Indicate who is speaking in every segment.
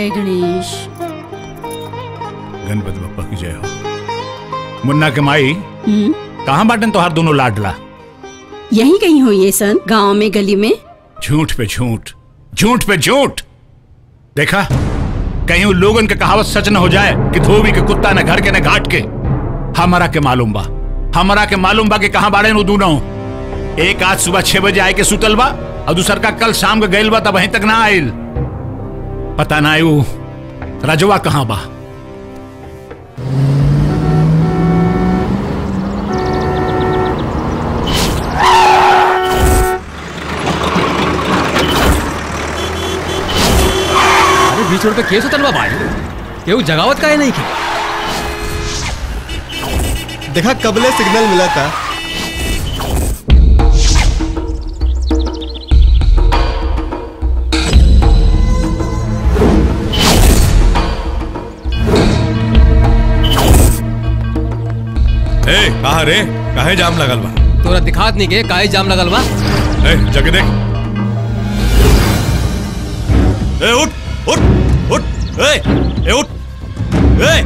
Speaker 1: जय गणेश
Speaker 2: गणपति बप्पा की जय हो मुन्ना के माई
Speaker 1: हम्म
Speaker 2: कहाँ बाटन तोहार दोनों लाडला
Speaker 1: यही कहीं हो ये सन गांव में गली में
Speaker 2: झूठ पे झूठ झूठ पे झूठ देखा कहीं उन लोगन के कहावत सच न हो जाए कि धोबी के कुत्ता न घर के न घाट के हमारा के मालूम बा हमारा के मालूम बा कि कहाँ बाड़े नु दूनो एक आज सुबह छह बजे आए के सुतल बा और दूसर का कल शाम के गइल बा तब वहीं तक ना आइल पता ना आयु रजवा कहाँ बा
Speaker 3: अरे बीच रोड पे केस उतरवा भाई केहू जगावत काहे नहीं की
Speaker 4: देखा कबले सिग्नल मिला था
Speaker 5: ए कहा रे काहे जाम लगल बा
Speaker 3: तोरा दिखात नहीं के काहे जाम लगल बा
Speaker 5: ए जग देख ए उठ उठ उठ ए ए उठ ए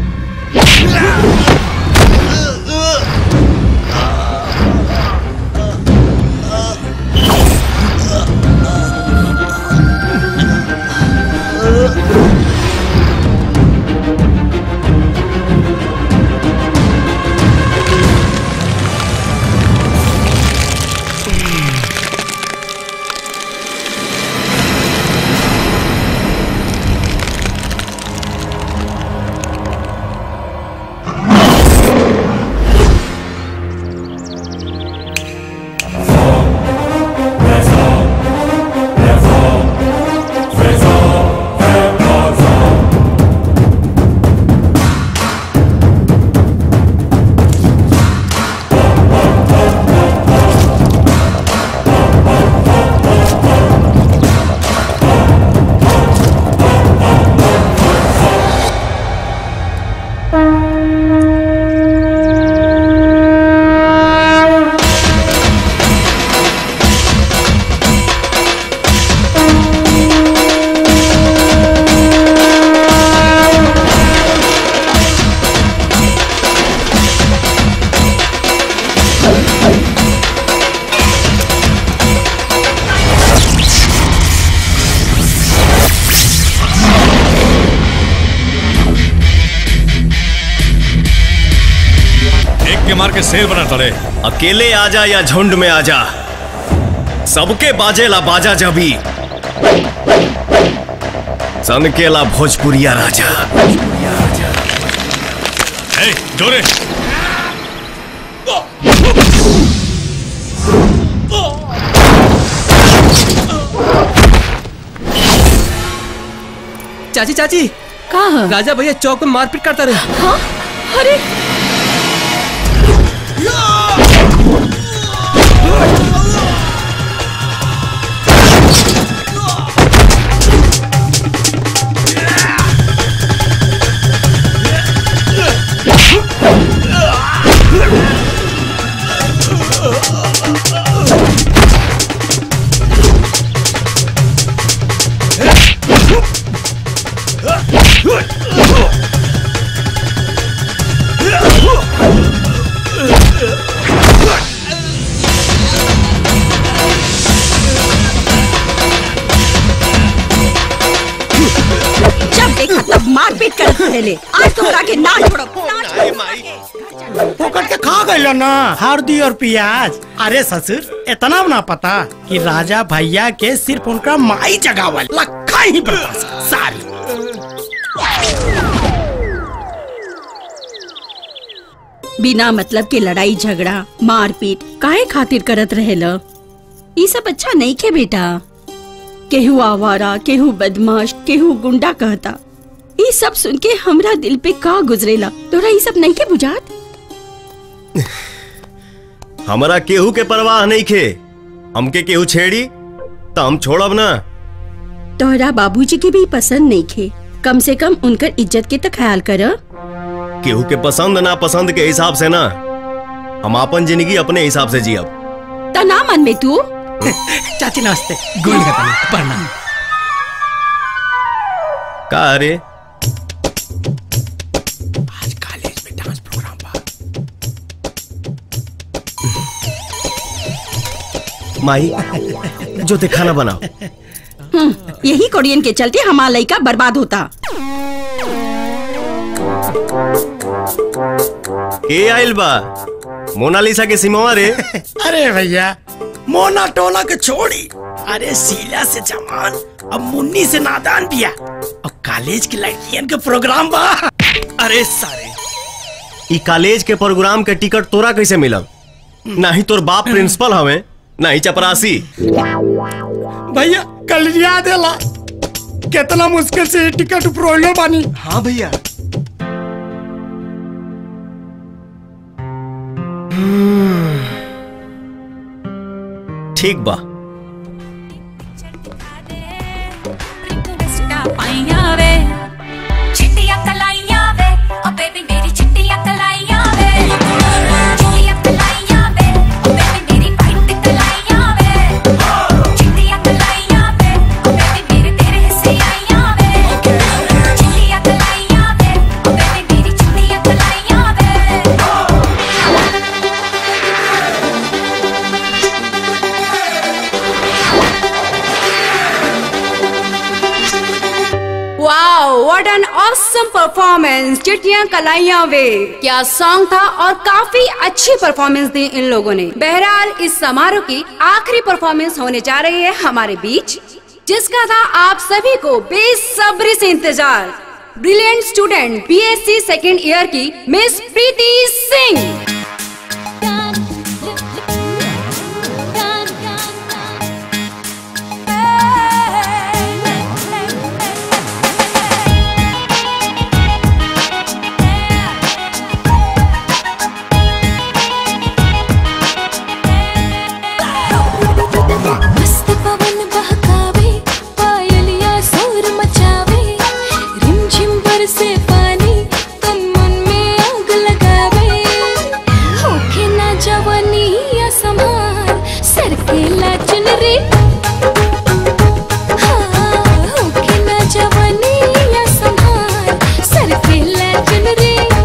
Speaker 5: एक के मार के शेर बना तड़े
Speaker 6: अकेले आजा या झुंड में आजा सबके बाजेला बाजा जबी सनकेला भोजपुरिया राजा
Speaker 5: ए जोरे
Speaker 3: चाची चाची
Speaker 1: का ह?
Speaker 3: राजा भैया चौक में मारपीट करता रहे
Speaker 1: हाँ? अरे जब देखा तब मारपीट कर पहले आज तोहरा के ना छोड़ो
Speaker 7: पकड़ के खा गइल ना हल्दी और प्याज अरे ससुर इतना ना पता कि राजा भैया के सिर्फ उनका माई जगावल लखा ही बर्दाश्त सारी
Speaker 1: बिना मतलब के लड़ाई झगड़ा मारपीट काहे खातिर करत रहेल ई सब अच्छा नहीं खे बेटा केहू आवारा केहू बदमाश केहू गुंडा कहता ई सब सुन के हमरा दिल पे का गुजरेला तोरा ई सब नहीं के बुझात
Speaker 6: हमरा केहू के परवाह नहीं खे हमके केहू छेड़ी तो हम छोड़ब ना
Speaker 1: तोहरा बाबूजी के भी पसंद नहीं खे कम से कम उनकर इज्जत के तो ख्याल कर
Speaker 6: केहू के पसंद ना पसंद के हिसाब से ना हम अपन जिंदगी अपने हिसाब से जियब
Speaker 1: ता ना मन में तू
Speaker 7: चाची नमस्ते गोल का प्रणाम
Speaker 6: का अरे
Speaker 7: आज कॉलेज में डांस प्रोग्राम बा
Speaker 6: माई जो ते खाना बनाओ
Speaker 1: हम्म, यही कोरियन के चलते हमारा लड़का बर्बाद होता
Speaker 6: के आइल बा मोनालिसा के सिमवा रे
Speaker 7: अरे भैया मोना टोला के छोड़ी अरे शीला से जमान अब मुन्नी से नादान बिया अब कॉलेज की लड़कियन के प्रोग्राम बा
Speaker 5: अरे सारे
Speaker 6: ई कॉलेज के प्रोग्राम के टिकट तोरा कैसे मिलल नाही तोर बाप प्रिंसिपल हवे नाही चपरासी
Speaker 7: भैया कल याद है कितना मुश्किल से ये टिकट प्रोलो बानी
Speaker 4: हाँ भैया
Speaker 6: ठीक बा
Speaker 8: ਪਾਈਆਂ ਵੇ ਚਿੱਟੀਆਂ ਕਲਾਈਆਂ ਵੇ ਓ ਬੇਬੀ ਮੇਰੀ ਚਿੱਟੀਆਂ ਕਲਾਈਆਂ ਵੇ ਚਿੱਟੀਆਂ ਕਲਾਈਆਂ ਵੇ ਓ ਬੇਬੀ ਮੇਰੀ ਵਾਈਟ ਕਲਾਈਆਂ ਵੇ ਚਿੱਟੀਆਂ ਕਲਾਈਆਂ ਵੇ ਓ ਬੇਬੀ ਮੇਰੇ ਤੇਰੇ ਹਿੱਸੇ ਆਈਆਂ ਵੇ ਚਿੱਟੀਆਂ ਕਲਾਈਆਂ ਵੇ ਓ ਬੇਬੀ ਮੇਰੀ ਚਿੱਟੀਆਂ ਕਲਾਈਆਂ ਵੇ
Speaker 9: wow what an awesome performance चिट्टियां कलाइयां वे क्या सॉन्ग था और काफी अच्छी परफॉर्मेंस दी इन लोगों ने बहरहाल इस समारोह की आखिरी परफॉर्मेंस होने जा रही है हमारे बीच जिसका था आप सभी को बेसब्री से इंतजार brilliant student BSc second year की मिस प्रीति सिंह
Speaker 8: मस्त पवन बहकावे पायलिया शोर मचावे रिमझिम बरसे पानी तन मन में आग लगावे होके ना जवानी या समार सर के ला चुनरी हाँ, होके ना जवानी या समार सर के ला चुनरी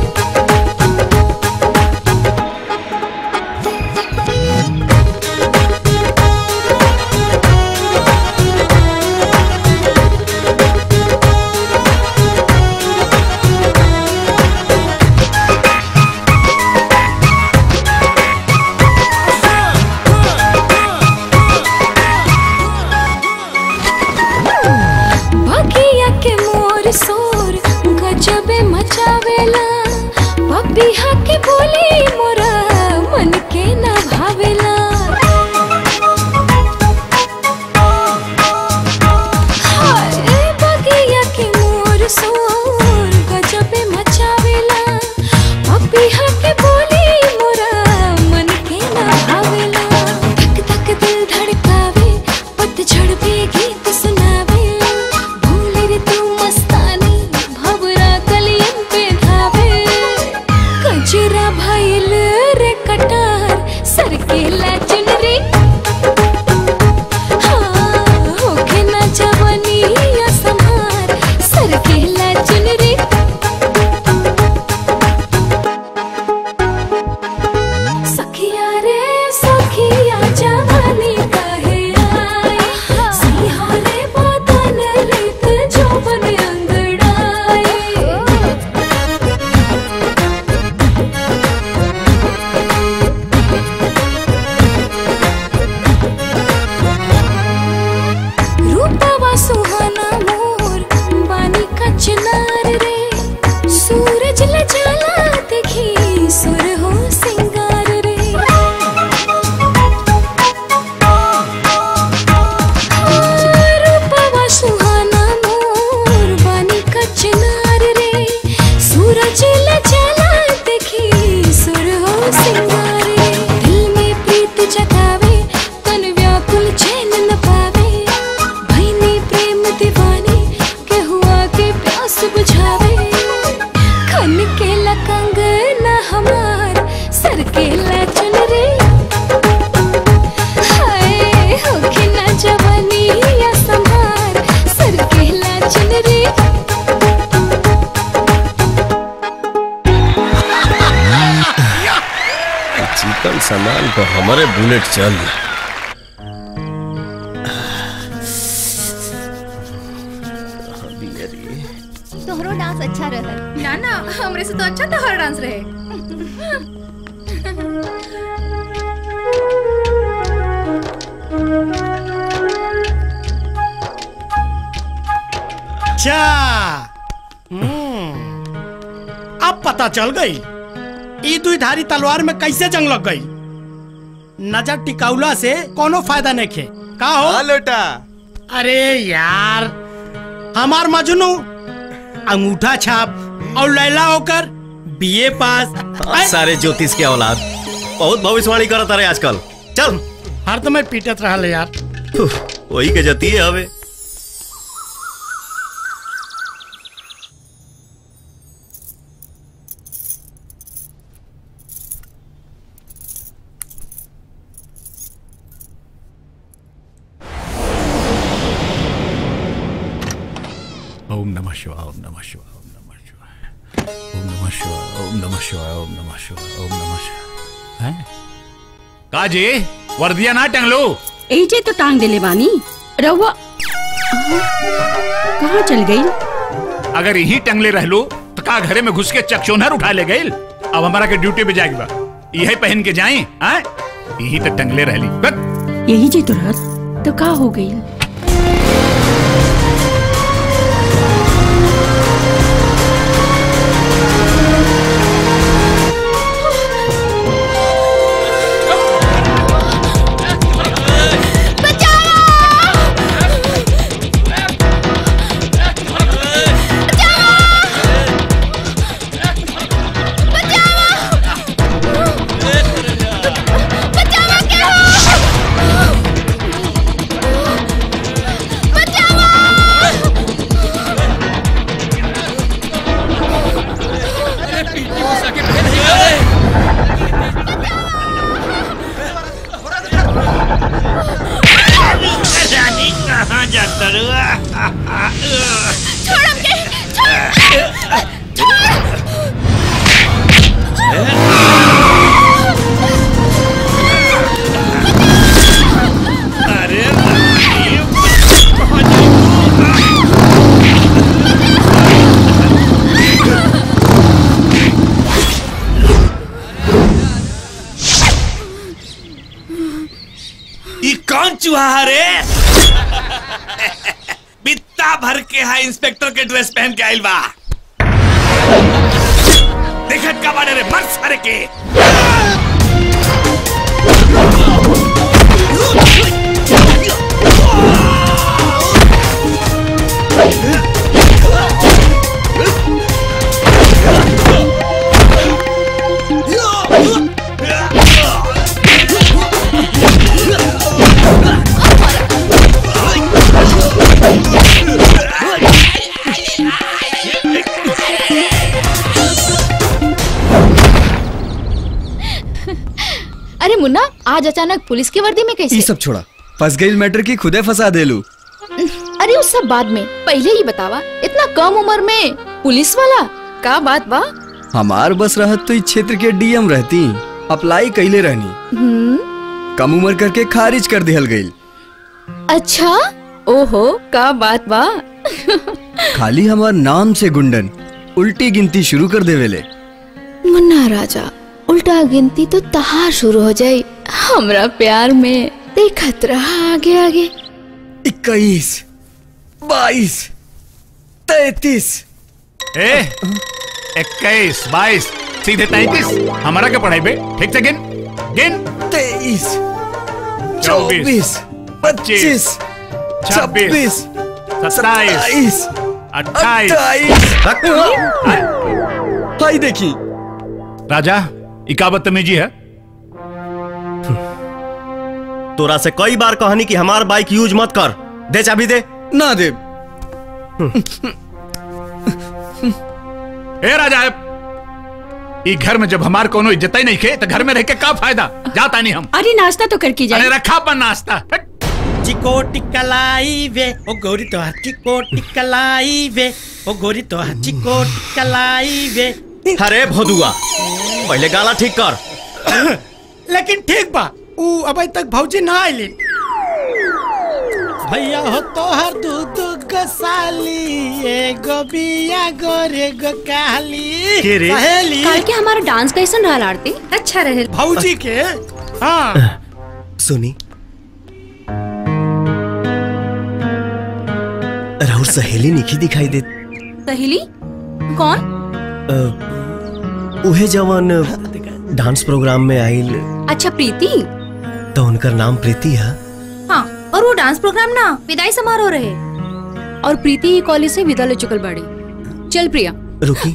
Speaker 8: बगिया के मोर सोर गजबे मचावेला पपिहा के बोली मोरा मन के ना भावेला हाय बगिया के मोर सोर गजबे मचावेला पपिहा के बोली मोरा मन के ना भावेला धक धक दिल धड़कावे पतझड़ पे गीत सुनावे भूल रे तू मस्तानी भवरा कलियन पे धावे कजरा भइल रे कटार सर के ला चुनरी हाँ, होके ना जवानी या संहार सर के ला चुनरी सखिया रे सखिया जवानी काहे आए सिंहा रे बदन लेत जोबन अंगड़ाए
Speaker 6: चिकन सामान पर हमारे बुलेट चल
Speaker 10: तोहरो डांस अच्छा रहा
Speaker 11: ना ना हमरे से तो अच्छा तोहर डांस रहे
Speaker 7: अच्छा हम्म, अब पता चल गई ई दुई धारी तलवार में कैसे जंग लग गई नजर टिकाउला से कोनो फायदा नहीं खे का हो
Speaker 4: लोटा
Speaker 7: अरे यार हमार मजनू अंगूठा छाप और लैला होकर बीए पास ऐ,
Speaker 6: सारे ज्योतिष के औलाद बहुत भविष्यवाणी करत रहे आजकल चल
Speaker 7: हर तो मैं पीटत रहा यार
Speaker 6: उफ, वही के जती है हवे
Speaker 2: ओम नमः शिवाय ओम नमः शिवाय ओम नमः शिवाय ओम नमः शिवाय ओम नमः शिवाय ओम नमः शिवाय ओम नमः शिवाय हैं? काजी वर्दिया ना टंग लो
Speaker 1: एजे तो टांग देले बानी रहुआ कहाँ चल गई
Speaker 2: अगर यही टंगले रह लो तो का घरे में घुस के चकचोनहर उठा ले गई अब हमारा के ड्यूटी पे जाएगी बा यही पहन के जाए हैं? यही तो टंगले रह ली बस।
Speaker 1: यही जे तो रात तो का हो गई
Speaker 5: ई कौन चूहा रे बित्ता भर के है इंस्पेक्टर के ड्रेस पहन के आइल बा देखत का बाड़े रे मर सारे के
Speaker 10: अरे मुन्ना आज अचानक पुलिस की वर्दी में कैसे
Speaker 12: ये सब छोड़ा फंस गई मैटर की खुदे फंसा दे लू
Speaker 10: अरे उस सब बाद में पहले ही बतावा इतना कम उम्र में पुलिस वाला का बात बा
Speaker 12: हमार बस रहत तो इस क्षेत्र के डीएम रहती अप्लाई कैले रहनी
Speaker 10: हम्म
Speaker 12: कम उम्र करके खारिज कर दिहल गई
Speaker 10: अच्छा ओहो का बात बा
Speaker 12: खाली हमार नाम से गुंडन उल्टी गिनती शुरू कर देवेले
Speaker 10: मुन्ना राजा उल्टा गिनती तो तहार शुरू हो जाई हमरा प्यार में देखत रहा आगे आगे
Speaker 12: इक्कीस बाईस तैतीस
Speaker 2: ए इक्कीस बाईस सीधे तैतीस हमारा क्या पढ़ाई बे ठीक से गिन गिन
Speaker 12: तेईस
Speaker 2: चौबीस
Speaker 12: चौबीस पच्चीस छब्बीस
Speaker 2: सत्ताईस अट्ठाईस
Speaker 12: हाई देखी
Speaker 2: राजा इकाबत तमीजी है
Speaker 6: तोरा से कई बार कहनी कि हमार बाइक यूज मत कर दे चाबी दे
Speaker 12: ना दे
Speaker 2: ए राजा ई घर में जब हमार कोनो इज्जत ही नहीं खे तो घर में रह के का फायदा जाता नहीं हम
Speaker 1: अरे नाश्ता तो करके
Speaker 2: अरे
Speaker 1: जाए
Speaker 2: रखा अपन नाश्ता हट।
Speaker 7: चिको टिकलाई वे ओ गोरी तो चिको टिकलाई वे ओ गोरी तो चिको टिकलाई वे
Speaker 6: अरे भोदुआ पहले गाला ठीक कर
Speaker 7: लेकिन ठीक बा ऊ अभी तक भौजी ना आइली भैया हो तोहर दूध गसाली एगो बिया गोरे गो काली
Speaker 9: के रे?
Speaker 7: सहेली
Speaker 9: कल के हमारा डांस कैसन रहा आरती अच्छा रहे
Speaker 7: भौजी के हाँ
Speaker 6: सुनी राहुल सहेली निखी दिखाई दे
Speaker 9: सहेली कौन
Speaker 6: अ, उहे जवन डांस प्रोग्राम में आइल
Speaker 9: अच्छा प्रीति
Speaker 6: तो उनकर नाम प्रीति है
Speaker 9: हाँ और वो डांस प्रोग्राम ना विदाई समारोह रहे और प्रीति ही कॉलेज से विदा ले चुकल बाड़ी चल प्रिया
Speaker 6: रुकी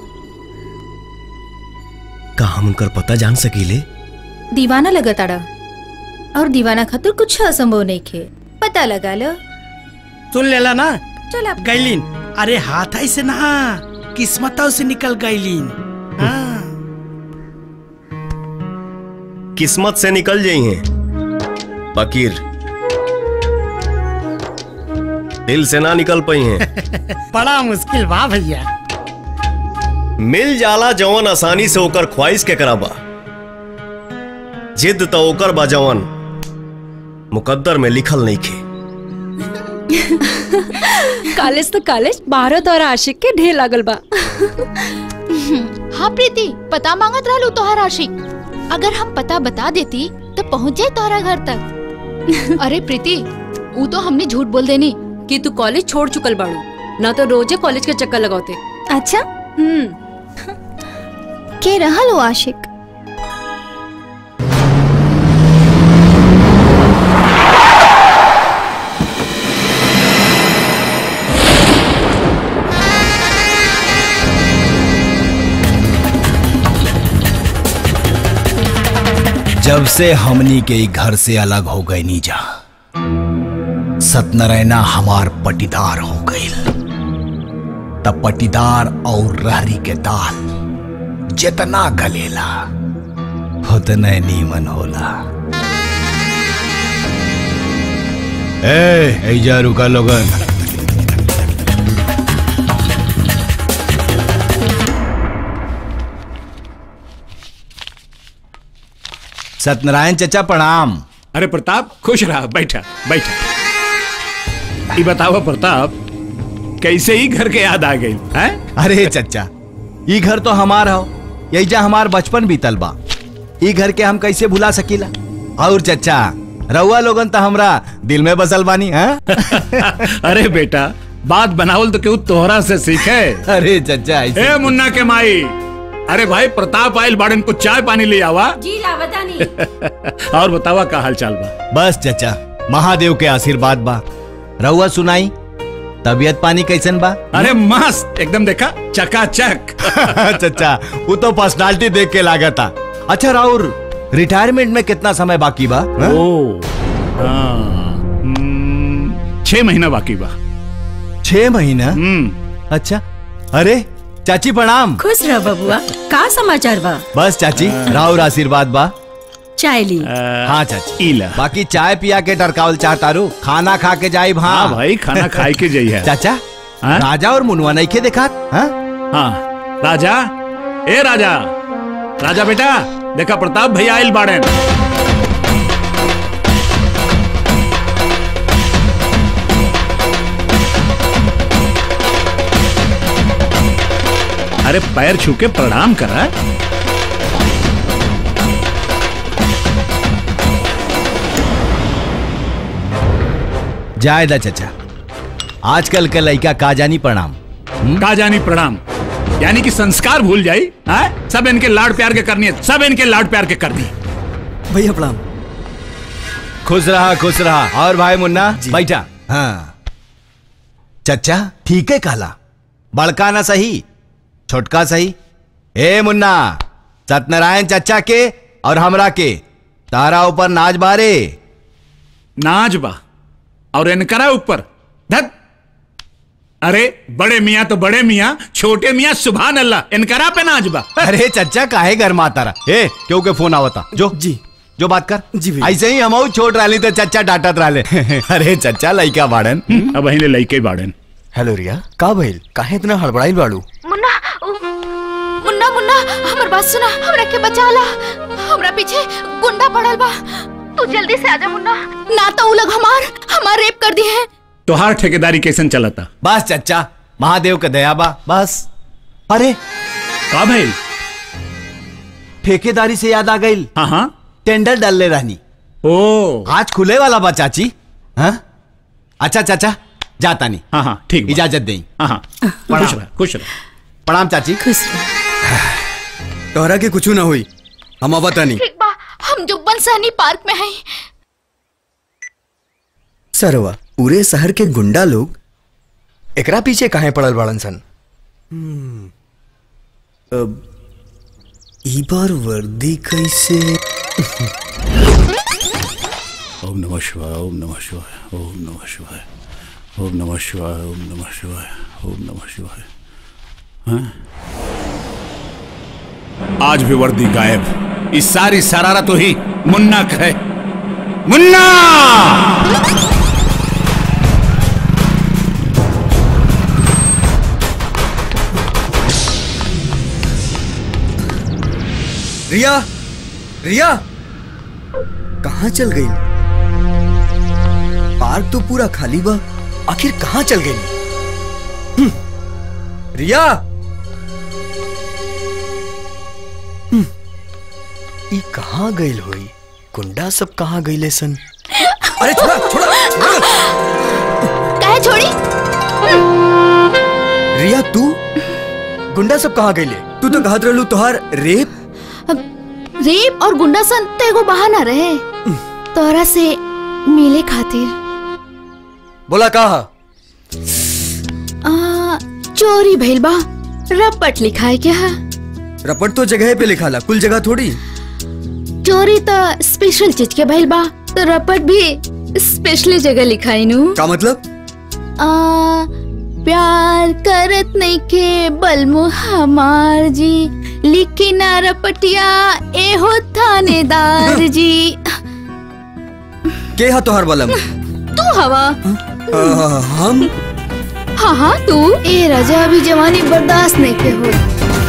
Speaker 6: का हम उनकर पता जान सकीले
Speaker 13: दीवाना लगताड़ा और दीवाना खातिर कुछ असंभव नहीं खे पता लगा लो
Speaker 7: सुन लेला ना
Speaker 13: चल आप
Speaker 7: गैलीन अरे हाथ ऐसे ना किस्मतों से निकल गैलीन हाँ
Speaker 6: किस्मत से निकल जाई हैं फकीर दिल से ना निकल पाई हैं
Speaker 7: बड़ा मुश्किल बा भैया
Speaker 6: मिल जाला जवन आसानी से ओकर ख्वाहिश के कराबा जिद तो ओकर बा जवन मुकद्दर में लिखल नहीं खे
Speaker 9: कॉलेज तो कॉलेज भारत और आशिक के ढेर लागल बा
Speaker 10: हाँ प्रीति पता मांगत रहलू तोहर आशिक अगर हम पता बता देती तो पहुँच जाए तोहरा घर तक अरे प्रीति वो तो हमने झूठ बोल देनी
Speaker 9: कि तू कॉलेज छोड़ चुकल बाड़ू ना तो रोजे कॉलेज के चक्कर लगाते
Speaker 13: अच्छा
Speaker 9: हम्म
Speaker 13: के रहल वो आशिक
Speaker 14: जब से हमनी के ई घर से अलग हो गए नीजा सत्यनारायणा हमार पटीदार हो गईल तब पटीदार और रहरी के दाल जितना गलेला उतने नीमन होला ए ऐजा रुका लोगन सत्यनारायण चचा प्रणाम
Speaker 2: अरे प्रताप खुश रहा बैठा बैठा ये बताओ प्रताप कैसे ही घर के याद आ गई है
Speaker 14: अरे चचा ई घर तो हमार हो यही हमार बचपन बीतल बा ई घर के हम कैसे भुला सकीला और चचा रउआ लोगन तो हमरा दिल में बसल बानी हैं
Speaker 2: अरे बेटा बात बनावल तो क्यों तोहरा से सीखे
Speaker 14: अरे चचा ऐसे
Speaker 2: ए मुन्ना के माई अरे भाई प्रताप आयल बाड़न को चाय पानी ले आवा
Speaker 1: जी लावता नहीं
Speaker 2: और बतावा का हाल चाल बा
Speaker 14: बस चचा महादेव के आशीर्वाद बा रउआ सुनाई तबियत पानी कैसन बा
Speaker 2: अरे मस्त एकदम देखा चकाचक
Speaker 14: चचा वो तो पर्सनालिटी देख के लागता अच्छा राउर रिटायरमेंट में कितना समय बाकी बा हाँ?
Speaker 2: ओ हाँ, हम्म, छह महीना बाकी बा
Speaker 14: छह महीना अच्छा अरे चाची प्रणाम
Speaker 1: खुश रह बबुआ का समाचार बा
Speaker 14: बस चाची राउर आशीर्वाद बा
Speaker 1: चाय ली
Speaker 14: हाँ चाची बाकी चाय पिया के टरकावल चाहतारू खाना खा के जाई भा
Speaker 2: हाँ भाई, खाना खाए के जाइए।
Speaker 14: चाचा राजा और मुनवा नहीं के देखा हाँ?
Speaker 2: हाँ राजा ए राजा राजा बेटा देखा प्रताप भैया आयल बाड़े अरे पैर छू के प्रणाम करा
Speaker 14: जायदा चचा आजकल के लड़का का जानी प्रणाम
Speaker 2: का जानी प्रणाम यानी कि संस्कार भूल जाई हाँ? सब इनके लाड प्यार के करनी है सब इनके लाड प्यार के करनी है
Speaker 12: भैया प्रणाम
Speaker 14: खुश रहा खुश रहा और भाई मुन्ना बैठा हाँ चचा ठीक है कहला बड़का ना सही छोटका सही ए मुन्ना सत्यनारायण चचा के और हमरा के तारा ऊपर नाच बारे
Speaker 2: नाच बा और इनकरा ऊपर धत अरे बड़े मियाँ तो बड़े मियाँ छोटे मियाँ सुभान अल्लाह इनकरा पे नाच बा
Speaker 14: अरे चचा काहे घर माता रहा ए क्यों के फोन आवता जो जी जो बात कर जी ऐसे ही हम छोट रही तो चचा डांटत रहे अरे चचा लइका बाड़न
Speaker 2: अब अहिले लइके बाड़न
Speaker 12: हेलो रिया का भइल काहे इतना हड़बड़ाइल बाड़ू
Speaker 10: मुन्ना उ- मुन्ना मुन्ना हमर बात सुना हमरा के बचा ला हमरा पीछे गुंडा पड़ल बा तू जल्दी से आजा मुन्ना ना तो उ लोग हमार हमार रेप कर दिए हैं
Speaker 2: तोहार ठेकेदारी कैसन चलता
Speaker 14: बस चचा महादेव का दया बा बस अरे
Speaker 2: का भाई
Speaker 14: ठेकेदारी से याद आ गई
Speaker 2: हाँ हाँ
Speaker 14: टेंडर डाल ले रहनी
Speaker 2: ओ
Speaker 14: आज खुले वाला बा चाची हाँ अच्छा चाचा जाता नहीं
Speaker 2: हाँ हाँ ठीक
Speaker 14: इजाजत दें
Speaker 2: हाँ हाँ खुश रह खुश रह
Speaker 14: प्रणाम चाची
Speaker 1: खुश
Speaker 12: तोहरा के कुछ ना हुई हम आवता नहीं
Speaker 10: ठीक बा हम जुब्बन सहनी पार्क में हैं
Speaker 12: सरवा पूरे शहर के गुंडा लोग एकरा पीछे काहे पड़ल बाड़न सन अब ई बार वर्दी कैसे
Speaker 2: ओम नमः शिवाय ओम नमः शिवाय ओम नमः शिवाय ओम नमः शिवाय ओम नमः शिवाय ओम नमः शिवाय हाँ? आज भी वर्दी गायब इस सारी सरारा तो ही मुन्ना का है मुन्ना
Speaker 12: रिया रिया कहाँ चल गई पार्क तो पूरा खाली बा आखिर कहाँ चल गई हम्म, रिया हम्म, ई कहाँ गईल होई गुंडा सब कहाँ गईले सन अरे छोड़ा छोड़ा
Speaker 10: काहे छोड़ी
Speaker 12: रिया तू गुंडा सब कहाँ गईले तू तो कहत रहलू तोहार रेप
Speaker 10: रेप और गुंडासन तो एगो बहाना रहे तोरा से मिले खातिर
Speaker 12: बोला कहा
Speaker 10: आ, चोरी भइल बा रपट लिखा है क्या
Speaker 12: रपट तो जगह पे लिखा ला कुल जगह थोड़ी
Speaker 10: चोरी तो स्पेशल चीज के भइल बा तो रपट भी स्पेशली जगह लिखाई नु
Speaker 12: का मतलब
Speaker 10: आ, प्यार करत नहीं के बलमु हमार जी लिखी ना रपटिया ए हो थानेदार जी
Speaker 12: के हा तोहार बलम
Speaker 10: तू हवा
Speaker 12: आ, हम
Speaker 10: हाँ हाँ तू ए राजा अभी जवानी बर्दाश्त नहीं के हो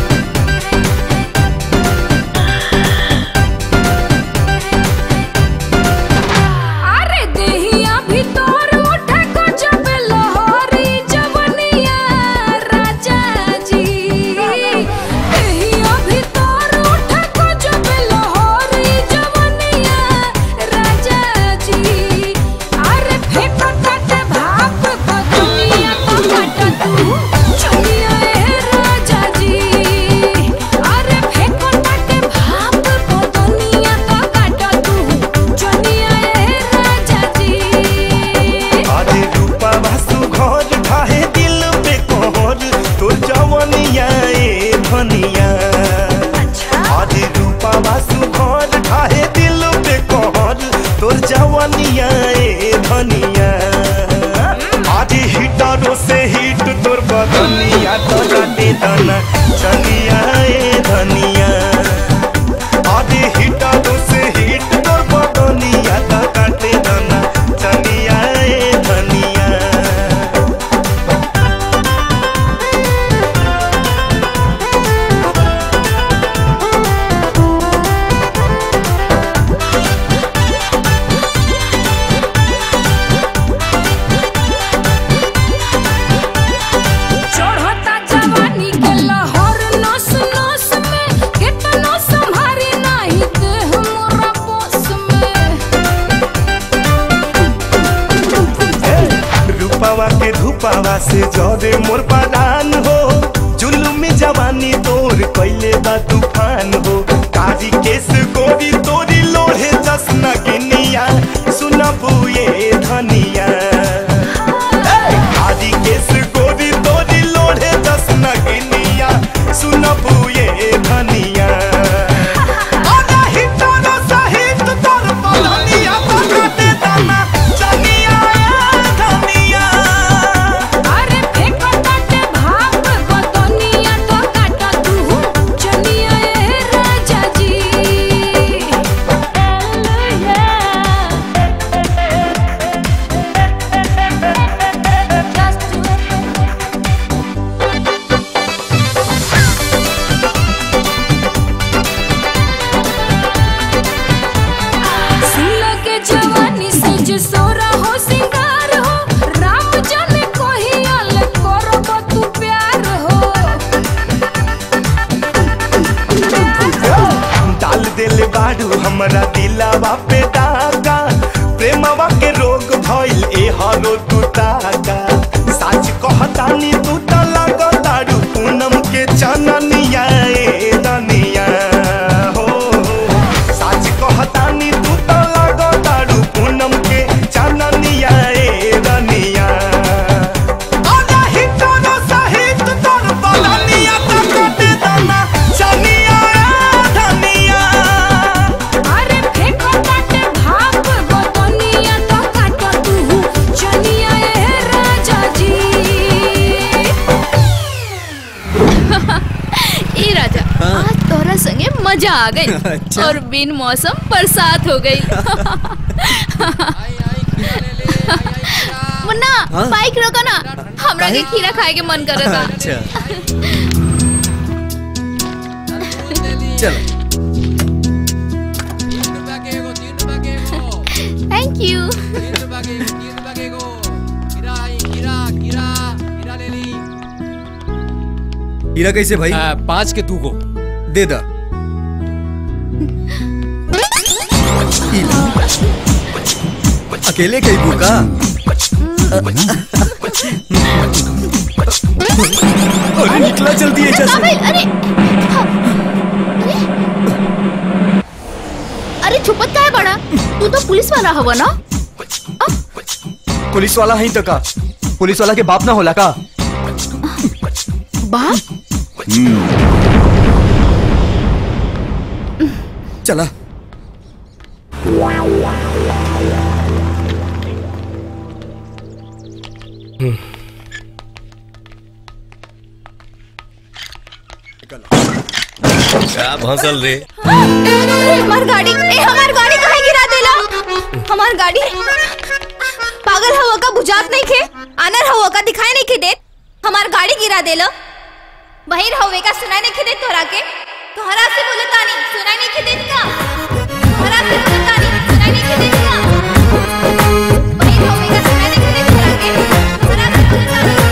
Speaker 8: अरे देहिया भीतर उठे को जब लहरी जवनिया राजा जी देहिया भीतर उठे को जब लहरी जवनिया राजा जी अरे फेंको काटे भाप को दुनिया को काटा तू चलिया ए राजा जी अरे फेंको काटे भाप को दुनिया को काटा तू चलिया ए राजा जी
Speaker 15: आदि रूपा वासु घर ठाहे दिल पे कोहर तोर जवनिया ए धनिया आदि रूपा वासु घर ठाहे दिल पे कोहर तोर जवनिया ए धनिया आदि हिटरो से हिट तोर बदनिया तो काटे दना चलिया ए धनिया आदि हिटरो से हिट तोर बदनिया तो काटे दना चलिया ए धनिया
Speaker 8: चढ़ता जवानी के लहर नस नस में कितना संभारी नहीं देह मोरा बस में
Speaker 15: रूपावा के धूपावा से जरे मोर परान हो जुलुमी जवानी तोर कैले बा तूफान हो कारी केस गोरी तोरी लोहे जसना गिनिया सुनबू ये धनिया कारी केस गोरी तोरी लोहे जसना गिनिया सुनबू ये धनिया अरे हिटोरो सहित तोर बदनिया तो काटे दाना चनिया ए धनिया
Speaker 8: अरे फेंको काटे भाप को दुनिया तो काटा तू चलिए
Speaker 15: तारू हमरा दिलावा पे दागा प्रेमवा के रोग भइल ए हरो तू ताका सच कहतानी तू त लग तारू पूनम के चननिया ए दनिया हो सच कहतानी तू त लग तारू पूनम के चननिया ए दनिया आजा हिटोरो सहित तोर बलनिया त कटे दाना चनिया ए धनिया
Speaker 8: अरे फेंको काटे भाप गोतनिया तो काटो तू चनिया ए राजा जी
Speaker 10: ए राजा आज तोरा संगे मजा आ गई और बिन मौसम बरसात हो गई मुन्ना
Speaker 12: हाँ?
Speaker 10: बाइक रोको ना हमरा के खीरा खाए के मन करे था
Speaker 12: अच्छा चलो
Speaker 10: थैंक यू
Speaker 12: हीरा कैसे भाई
Speaker 3: पाँच के दू को
Speaker 12: दे दा ई ला। अकेले कई भूखा अरे निकला जल्दी है जैसे
Speaker 10: अरे अरे अरे छुपत का है बड़ा तू तो पुलिस वाला हवा ना
Speaker 12: पुलिस वाला है तो का पुलिस वाला के बाप ना होला का
Speaker 10: बाप
Speaker 12: चला
Speaker 6: क्या भंसल रे
Speaker 10: अरे हमार गाड़ी ए हमार गाड़ी काहे गिरा देला हमार गाड़ी पागल हवा का बुझात नहीं खे आनर हवा का दिखाई नहीं खे देत हमार गाड़ी गिरा देला बहिर हवे का सुनाई नहीं खे देत तोरा के तोहरा से बोले तानी सुनाई नहीं खे देत का तोहरा से बोले तानी सुनाई नहीं खे देत का बहिर हवे का सुनाई नहीं खे देत तोरा के तोहरा से बोले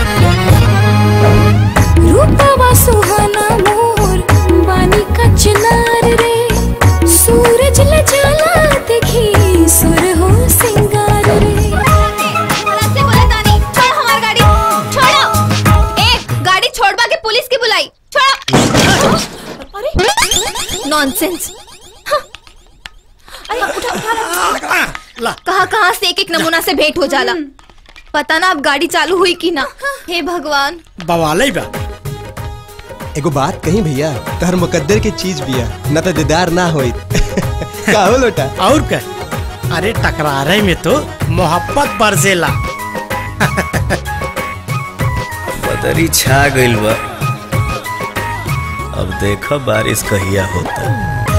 Speaker 10: तानी
Speaker 8: रूपवा सुहाना मोर बानी का चिनार रे सूरज ल जाला देखी सुर हो सिंगार रे
Speaker 10: तोहरा से बोले तानी छोड़ हमार गाड़ी छोड़ो ए गाड़ी छोड़वा के पुलिस की बुलाई छोड़ो अरे नॉनसेंस अरे उठा उठा
Speaker 7: ला
Speaker 10: कहाँ कहाँ से एक एक नमूना से भेंट हो जाला पता ना अब गाड़ी चालू हुई कि ना हे भगवान
Speaker 7: बवाले बा
Speaker 4: एगो बात कही भैया तहर मुकद्दर के चीज बिया न तो दीदार ना होई का हो लोटा
Speaker 7: और क्या अरे टकरारे में तो मोहब्बत बरसेला
Speaker 6: बदरी छा गइल बा अब देखो बारिश कहिया होता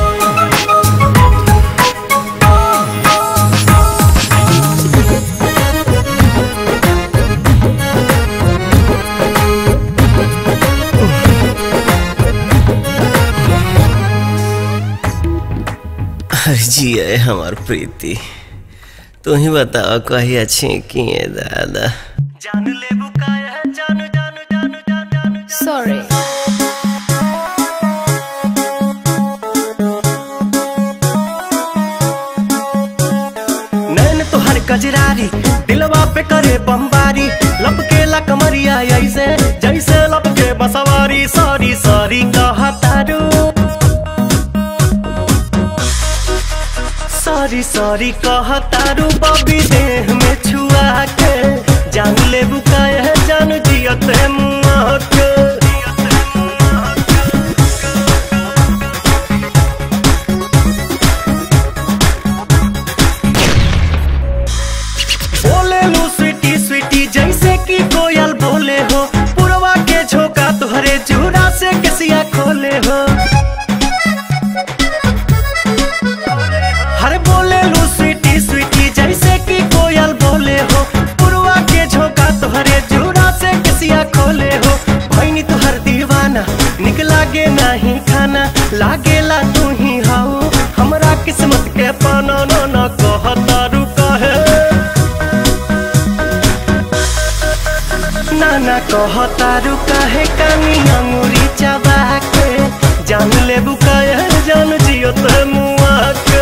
Speaker 6: जी है हमार प्रीति तू ही बताओ कही अच्छी किए दादा
Speaker 10: सॉरी
Speaker 15: नैन तोहर कजरारी दिलवा पे करे बमबारी लपके ला कमरिया ऐसे जैसे लपके बसवारी सॉरी सॉरी कहा तारू सॉरी सॉरी कहा तारू बबी देह में छुआ के जान ले बुकाए है जान जियते मुआ के बोले लू स्वीटी स्वीटी जैसे कि कोयल बोले हो पुरवा के झोंका तुहरे जूरा से कसिया खोले हो हर बोले लू स्वीटी स्वीटी जैसे कि कोयल बोले हो पुरवा के झोंका तुहरे जूरा से कसिया खोले हो भैनी तुहर दीवाना निक लागे नहीं खाना लागेला तू ही हाउ हमरा किस्मत के पाना न न कहता रुका है नाना कहतारू काहे कानी अंगूरी चबा के जान ले बुकायर जान जियो ते मुआ के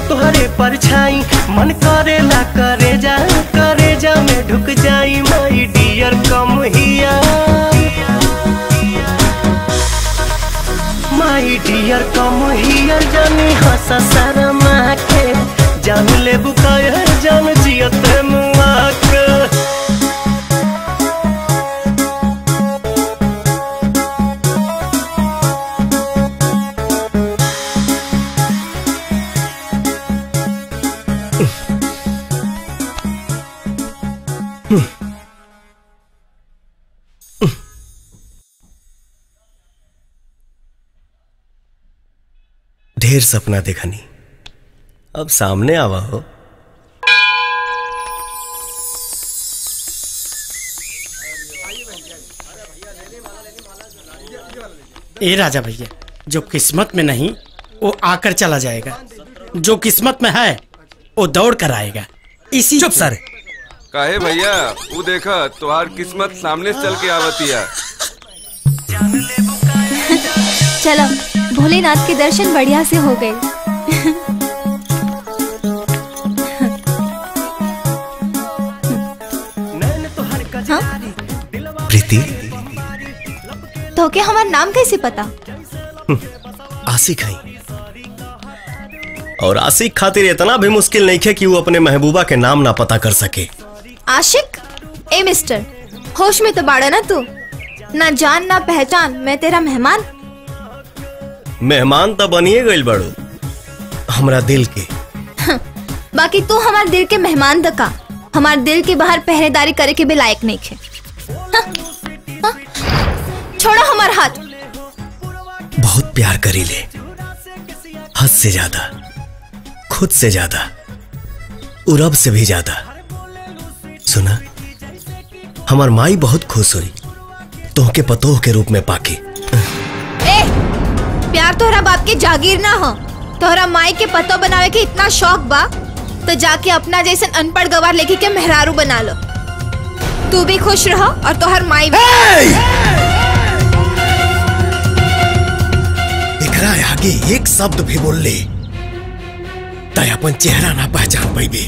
Speaker 15: तोहरे परछाई मन करे ला करे जा करे जा में ढुक जाई माई डियर कम हिया माई डियर कम हिया जानी हंसा शर्मा के जान ले बुकाया जान जियत मुआ के ढेर सपना देखनी अब सामने आवा हो
Speaker 7: ए राजा भैया जो किस्मत में नहीं वो आकर चला जाएगा जो किस्मत में है वो दौड़ कर आएगा इसी चुप सर
Speaker 16: काहे भैया वो देखा तुहार किस्मत सामने से चल के आवतिया
Speaker 10: चलो भोलेनाथ के दर्शन बढ़िया से हो गए हाँ?
Speaker 6: प्रीति
Speaker 10: तो के हमारा नाम कैसे पता
Speaker 6: आशिक है और आशिक खातिर इतना भी मुश्किल नहीं है कि वो अपने महबूबा के नाम ना पता कर सके
Speaker 10: आशिक ए मिस्टर होश में तो बाड़ा ना तू ना जान ना पहचान मैं तेरा मेहमान
Speaker 6: मेहमान तो बनिए गई बड़ो हमरा दिल के
Speaker 10: बाकी तू हमारे दिल के मेहमान दका हमारे दिल के बाहर पहरेदारी करे के भी लायक नहीं खे हाँ, हाँ, छोड़ो हमार हाथ
Speaker 6: बहुत प्यार करी ले हद से ज्यादा खुद से ज्यादा और रब से भी ज्यादा सुना हमार माई बहुत खुश हुई तोहके पतोह के रूप में पाके
Speaker 10: ए प्यार तोहरा बाप के जागीर ना हो तोहरा माई के पतो बनावे के इतना शौक बा तो जाके अपना जैसन अनपढ़ गवार लेके के मेहरारू बना लो तू भी खुश रहो और तोहर माई भी
Speaker 6: एकरा आगे एक शब्द भी बोल ले तय अपन चेहरा ना पहचान पैबे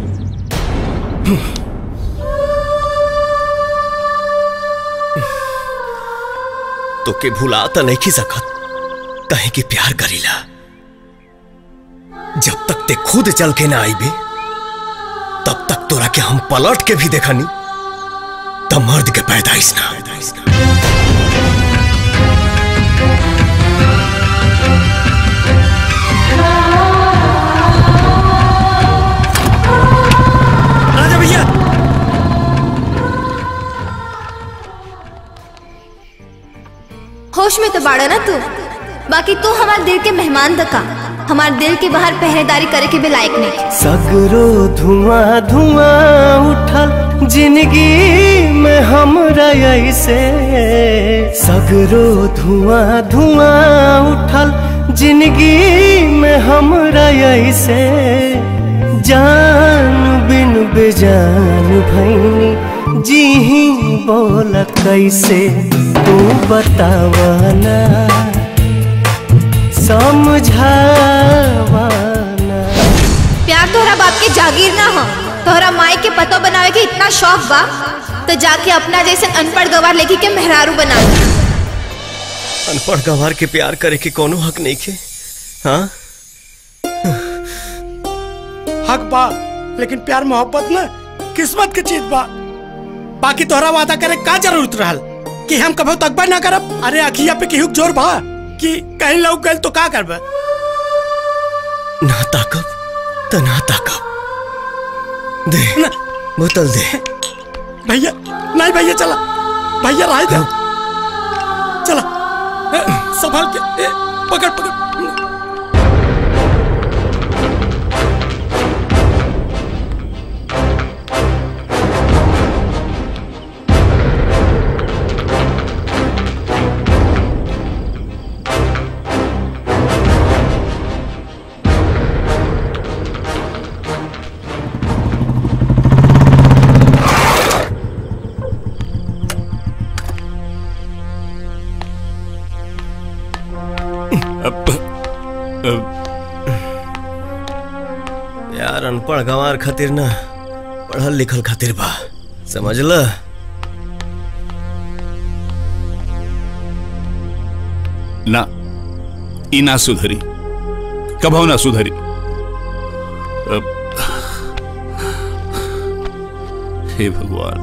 Speaker 6: तो के भुला तो नहीं की सकत कहे कि प्यार करीला जब तक ते खुद चल के ना आईबे तब तक तोरा के हम पलट के भी देखनी तब मर्द के पैदाइश ना पैदाइश ना
Speaker 7: राजा भैया
Speaker 10: होश में तो बाड़ा ना तू बाकी तू हमारे दिल के मेहमान दका हमारे दिल के बाहर पहरेदारी करे के भी लायक नहीं
Speaker 15: सगरो धुआं धुआं उठल जिंदगी में हमरा ऐसे सगरो धुआं धुआं उठल जिंदगी में हमरा ऐसे जान बिन बेजान भैनी जी ही बोल कैसे तू बतावाना समझावाना
Speaker 10: प्यार तोहरा बाप के जागीर ना हो तोहरा माई के पतो बनावे के इतना शौक बा तो जाके अपना जैसे अनपढ़ गवार लेके के मेहरारू बना लो
Speaker 6: अनपढ़ गंवार के प्यार करे के कोनो हक नहीं के हाँ
Speaker 7: हक बा लेकिन प्यार मोहब्बत ना किस्मत के चीज बा बाकी तोहरा वादा करे का जरूरत रहल कि हम कभो तकबा ना करब अरे अखिया पे केहू के जोर बा कि कहीं लौक गइल तो का करब
Speaker 6: ना ताकब तो ना ताकब दे बोतल दे
Speaker 7: भैया नहीं भैया चला भैया राय दे चला ए, संभाल के ए, पकड़ पकड़
Speaker 6: प्यार अनपढ़ गंवार खातिर ना पढ़ल लिखल खातिर बा समझ ल
Speaker 2: ना ई ना सुधरी कभो ना सुधरी अब- हे भगवान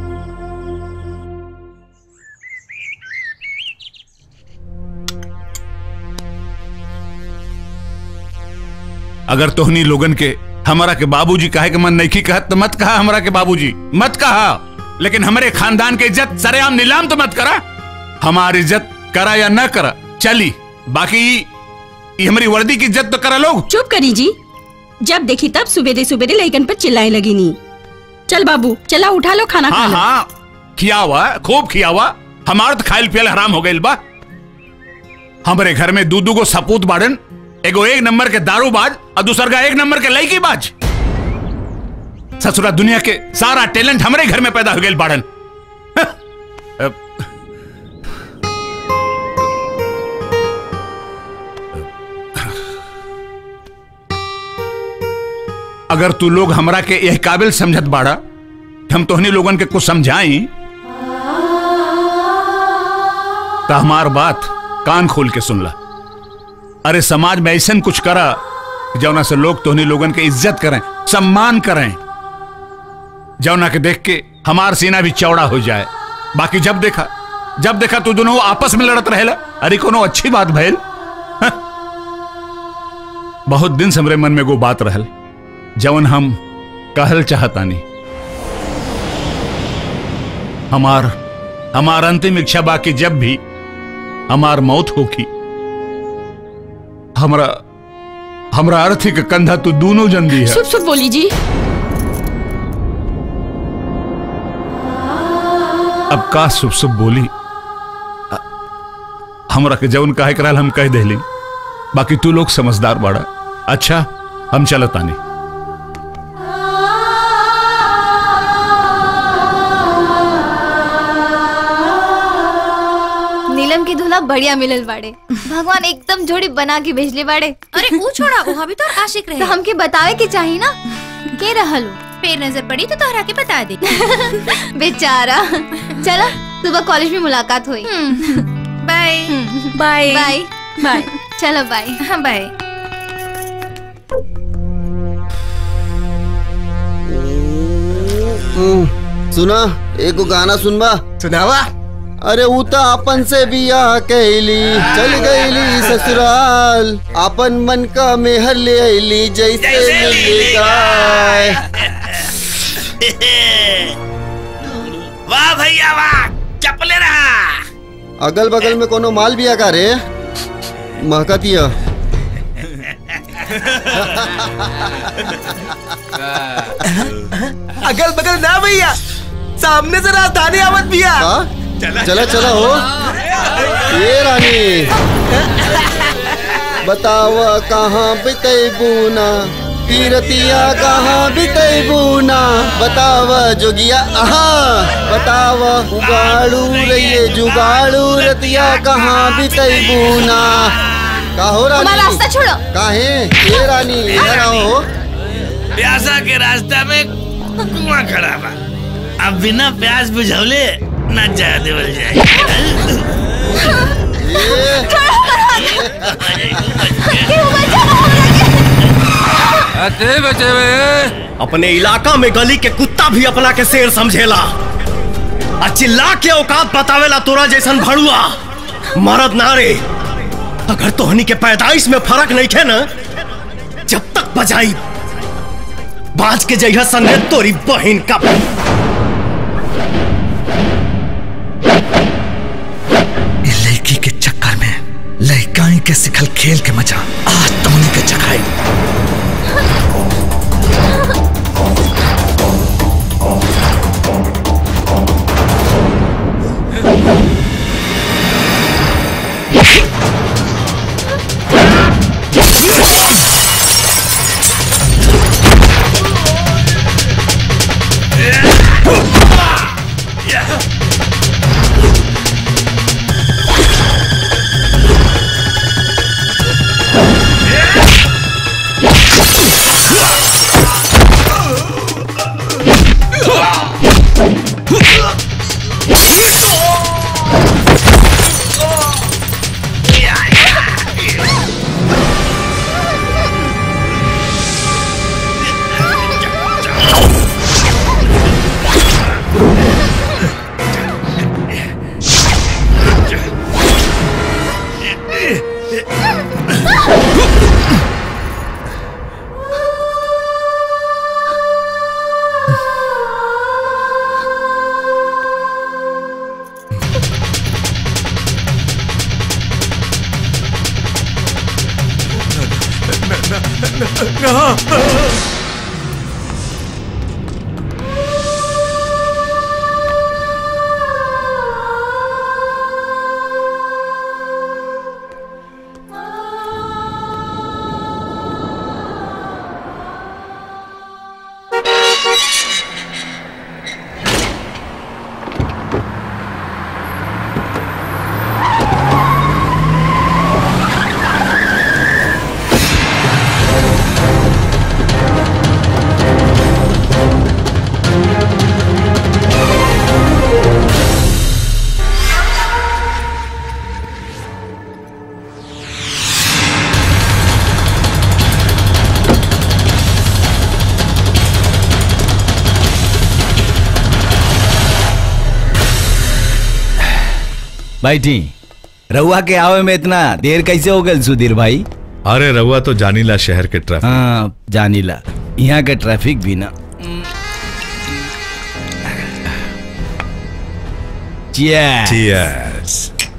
Speaker 2: अगर तोहनी लोगन के हमारा के बाबूजी कहे के मन नहीं कहत तो मत कहा हमारा के बाबूजी मत कहा लेकिन हमारे खानदान के इज्जत सरेआम नीलाम तो मत करा हमारी इज्जत करा या न करा चली बाकी ये हमारी वर्दी की इज्जत तो करा लोग
Speaker 1: चुप करी जी जब देखी तब सुबेरे सुबेरे लइकन पर चिल्लाए लगी नी चल बाबू चला उठा लो खाना खा
Speaker 2: हाँ
Speaker 1: लो
Speaker 2: हाँ खिया हुआ खूब खिया हुआ हमार तो खाइल पियल हराम हो गइल बा हमारे घर में दूधू को सपूत बाड़न एगो एक नंबर के दारू बाज और दूसर का एक नंबर के लड़की बाज ससुरा दुनिया के सारा टैलेंट हमारे घर में पैदा हो गए बाड़न अब- अगर तू लोग हमरा के यह काबिल समझत बाड़ा कि हम तोहनी लोगन के कुछ समझाई तो हमार बात कान खोल के सुन ला अरे समाज में ऐसा कुछ करा कि जौना से लोग तोहनी लोगन के इज्जत करें सम्मान करें जौना के देख के हमार सीना भी चौड़ा हो जाए बाकी जब देखा जब देखा तू दोनों आपस में लड़त रहेला अरे कोनो अच्छी बात भइल हं? बहुत दिन से हमरे मन में वो बात रहल जवन हम कहल चाहतानी हमार हमार अंतिम इच्छा बाकी जब भी हमार मौत होगी हमरा हमरा अर्थी के कंधा तू दोनों जन दी है
Speaker 1: सुप सुप बोली जी
Speaker 2: अब का शुभ शुभ बोली अ- हमरा के जवन काहे कराल हम कह देली बाकी तू लोग समझदार बाड़ा अच्छा हम चलत आनी
Speaker 10: नीलम की दूल्हा बढ़िया मिलल बाड़े भगवान एकदम जोड़ी बना के भेजले बाड़े
Speaker 11: अरे वो छोड़ा वो भी तो आशिक रहे
Speaker 10: तो हमके बतावे के चाहिए ना के रहल हो?
Speaker 11: फिर नजर पड़ी तो तोहरा के बता दे
Speaker 10: बेचारा चलो सुबह कॉलेज में मुलाकात हुई
Speaker 11: बाय
Speaker 10: बाय बाय
Speaker 11: बाय
Speaker 10: चलो बाय
Speaker 11: हाँ बाय
Speaker 17: सुना एगो गाना सुनबा
Speaker 4: सुनावा
Speaker 17: अरे ऊ त अपन से बियाह कैली चल गईली ससुराल अपन मन का मेहर ले आईली जैसे मिली गाय
Speaker 18: वाह भैया वाह चपले रहा
Speaker 17: अगल बगल में कोनो माल बिया का रे महकतिया
Speaker 4: अगल बगल ना भैया सामने से राजधानी आवत भैया
Speaker 17: चला चला हो ये रानी बताव कहाँ बितई बूना पीरतिया कहाँ बितई बूना बताव जोगिया आहा बताव उगाड़ू रहिए जुगाड़ू रतिया कहाँ बितई बूना का हो रानी
Speaker 10: हमारा रास्ता छोड़ो
Speaker 17: काहे ये रानी इधर आओ
Speaker 18: प्यासा के रास्ता में कुआं खड़ा बा अब बिना प्यास बुझौले न जा देवल जाए
Speaker 12: अते बचे
Speaker 6: अपने इलाका में गली के कुत्ता भी अपना के शेर समझेला आ चिल्ला के औकात बतावेला तोरा जैसन भड़ुआ मरद नारे अगर तोहनी के पैदाइश में फर्क नहीं थे ना जब तक बजाई बाज के जइहा संगे तोरी बहन का
Speaker 19: ये लड़की के चक्कर में लड़काई के सिखल खेल के मजा आज तोनी के चखाई
Speaker 18: Yeah!
Speaker 14: बैठी रउआ के आवे में इतना देर कैसे हो गल सुधीर भाई
Speaker 20: अरे रउआ तो जानीला शहर के ट्रैफिक
Speaker 14: हाँ जानीला यहाँ के ट्रैफिक भी ना Cheers.
Speaker 20: Cheers.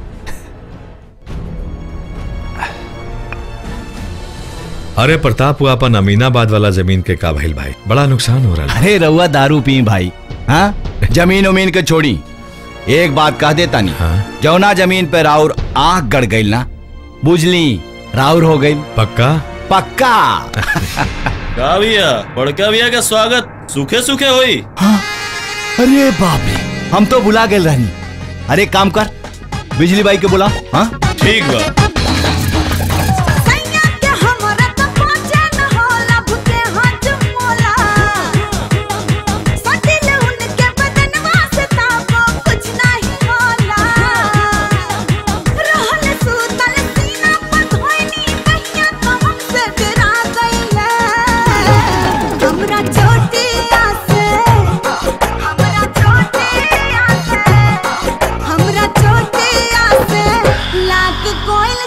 Speaker 20: अरे प्रताप हुआ अपन अमीनाबाद वाला जमीन के का भइल भाई बड़ा नुकसान हो रहा है
Speaker 14: अरे रउआ दारू पी भाई हाँ जमीन उमीन के छोड़ी एक बात कह देता नहीं हाँ? जौना जमीन पे राउर आंख गड़ गई ना बुझली राउर हो गई
Speaker 20: पक्का
Speaker 14: पक्का
Speaker 5: का भैया बड़का भैया का स्वागत सूखे सूखे होई
Speaker 14: अरे बाप रे हम तो बुला गए रहनी अरे काम कर बिजली बाई के बुला हाँ
Speaker 5: ठीक बा
Speaker 8: लाग कोई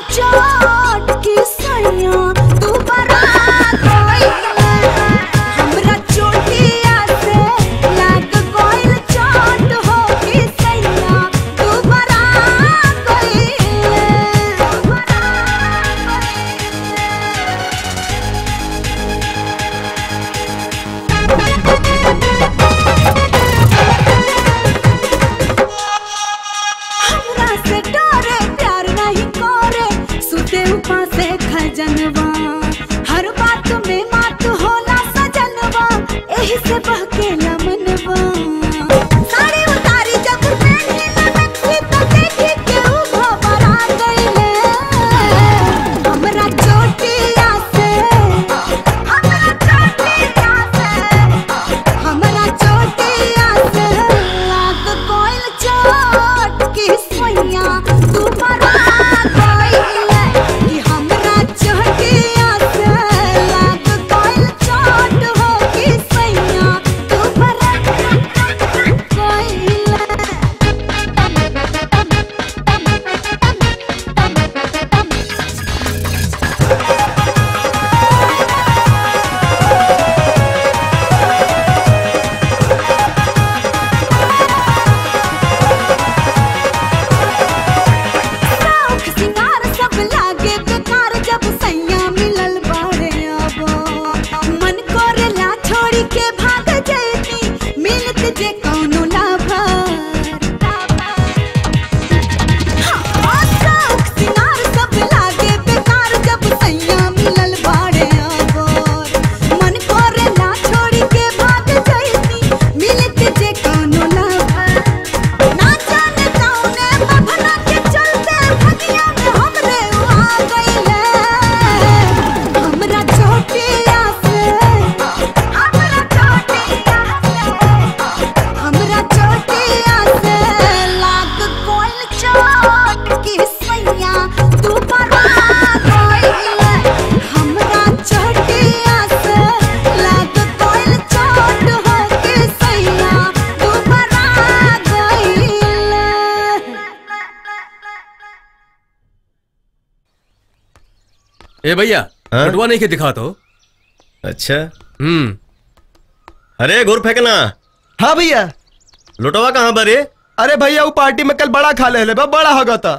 Speaker 3: ए भैया बटुआ नहीं के दिखा तो
Speaker 12: अच्छा
Speaker 3: हम्म
Speaker 12: अरे गुर फेंकना
Speaker 4: हाँ भैया
Speaker 12: लुटवा कहाँ बरे
Speaker 4: अरे भैया वो पार्टी में कल बड़ा खा ले ले बा, बड़ा होगा था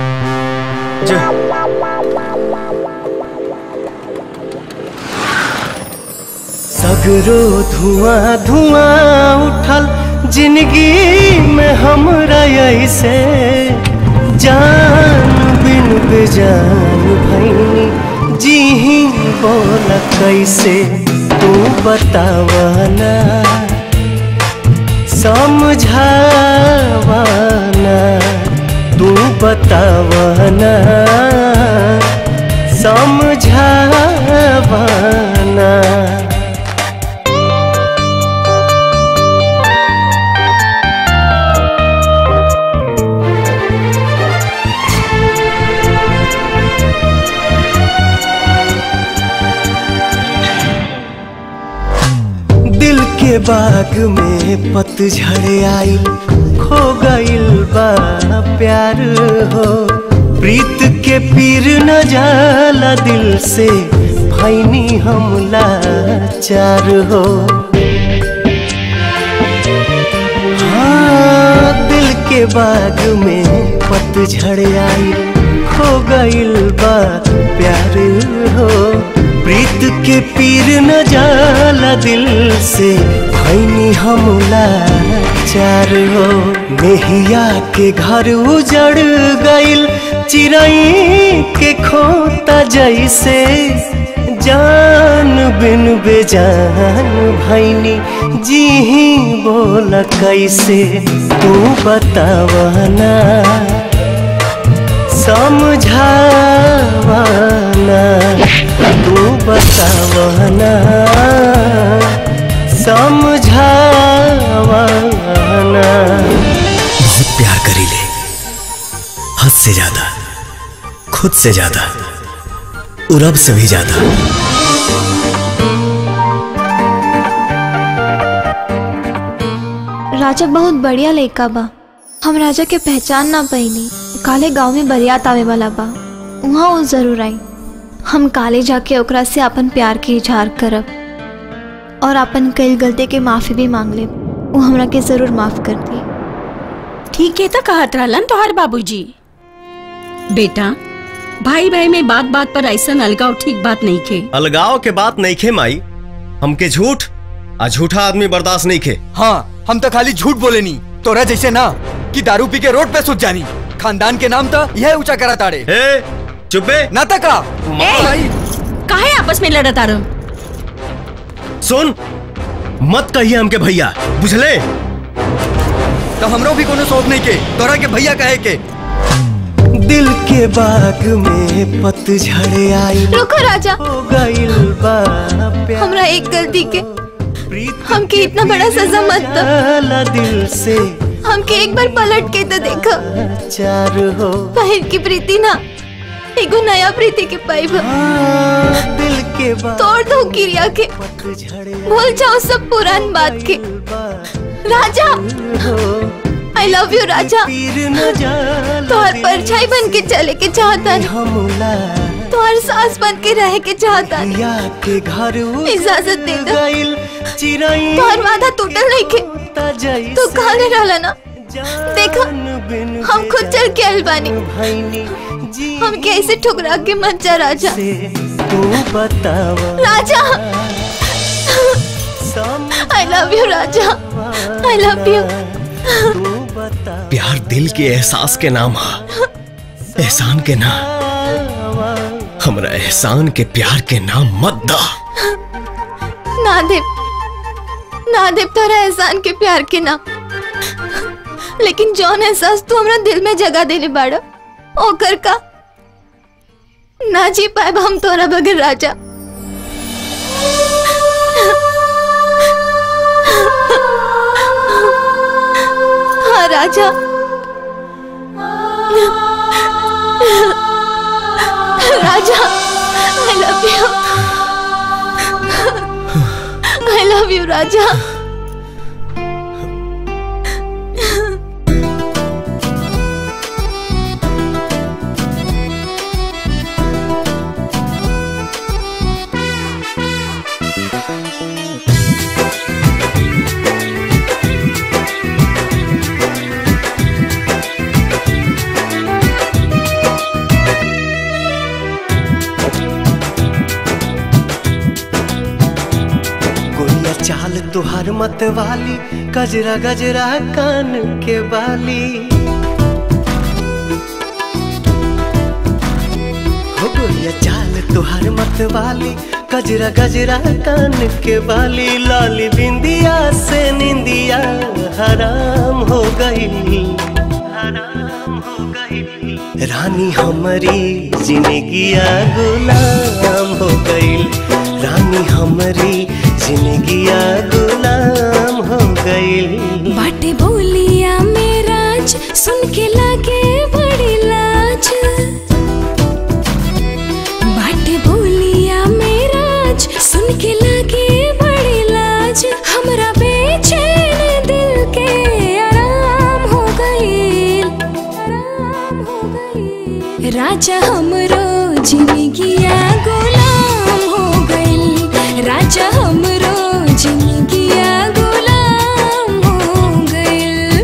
Speaker 15: सगरो धुआं धुआं उठल जिंदगी में हमरा ऐसे जान बिन बेजान भैनी जी ही बोल कैसे तू बतावना समझावना तू बतावना समझावना दिल के बाग में पतझड़ आई खो गइल बा प्यार हो प्रीत के पीर न जाला दिल से भैनी हमला चार हो हाँ दिल के बाग में पतझड़ आई खो गइल बा प्यार हो प्रीत के पीर न जाला दिल से भैनी हमला चार हो मेहिया के घर उजड़ गइल चिड़ई के खोता जैसे जान बिन बेजान भैनी जी ही बोल कैसे तू बतावना समझावना तू बतावना समझावना
Speaker 6: बहुत प्यार करी ले हद से ज्यादा खुद से ज्यादा और अब से भी ज्यादा
Speaker 10: राजा बहुत बढ़िया लड़का बा हम राजा के पहचान ना पैनी काले गांव में बरियात आवे वाला बा वहाँ वो जरूर आई हम काले जाके ओकरा से अपन प्यार के इजहार करब और अपन कई गलती के माफी भी मांग ले वो हमरा के जरूर माफ कर दी
Speaker 1: ठीक है तो कहत रहलन तोहर बाबूजी बेटा भाई भाई में बात बात पर ऐसा अलगाव ठीक बात नहीं खे
Speaker 12: अलगाव के बात नहीं खे माई हमके झूठ आ झूठा आदमी बर्दाश्त नहीं खे
Speaker 14: हाँ हम तो खाली झूठ बोले नहीं तोरा जैसे ना कि दारू पी के रोड पे सुत जानी खानदान के नाम तो यह ऊंचा करा ताड़े
Speaker 12: चुपे
Speaker 14: ना तका
Speaker 1: काहे आपस में लड़त आ रहो
Speaker 12: सुन मत कहिए हमके भैया बुझले
Speaker 14: तो हमरो भी कोनो शौक नहीं के तोरा के भैया कहे के
Speaker 15: दिल के बाग में पतझड़ आई
Speaker 10: रुको राजा
Speaker 15: हो गइल बा प्यार
Speaker 10: हमरा एक गलती के हमके इतना बड़ा सजा मत दो
Speaker 15: जाला दिल से
Speaker 10: हमके एक बार पलट के तो देखो
Speaker 15: चार हो
Speaker 10: बहन की प्रीति ना एगो नया प्रीति के पाइब
Speaker 15: दिल के बाग
Speaker 10: तोड़ दो किरिया के भूल जाओ सब पुरान बात के राजा आई लव यू राजा तोहर परछाई बन के चले के चाहता तोहर सास बन के रह के चाहता
Speaker 15: के घर
Speaker 10: इजाजत दे दो
Speaker 15: चिड़ई
Speaker 10: तोहर वादा टूटल नहीं के तू कहले रहला ना देखो हम खुद चल के आइल बानी हम कैसे ठुकरा के मत जा राजा
Speaker 15: तू बतावा
Speaker 10: राजा आई लव यू राजा आई लव यू
Speaker 12: प्यार दिल के एहसास के नाम हा एहसान के ना हमरा एहसान के प्यार के नाम मत दा
Speaker 10: ना देव ना देव तोरा एहसान के प्यार के नाम लेकिन जौन एहसास तू हमरा दिल में जगह देले बाड़ा ओकर का ना जी पाए हम तोरा बगैर राजा हाँ राजा राजा I love you I love you राजा
Speaker 15: चाल तुहार मत वाली गजरा गजरा कान के बाली हो गोरिया चाल तुहार मत वाली गजरा गजरा कान के बाली लाली बिंदिया से निंदिया हराम हो गई रानी हमारी जिंदगिया गुलाम हो गई रानी हमारी जिंदगिया गुलाम हो गई
Speaker 8: बाटे बोलिया मेराज सुन के लागे बड़ी लाज बाटे बोलिया मेराज सुन के लागे बड़ी लाज हमरा बेचैन दिल के आराम हो गई आराम हो गई राजा हमरो जिंदगिया गुलाम हो गई राजा हमरो जिंदगिया गुलाम हो गई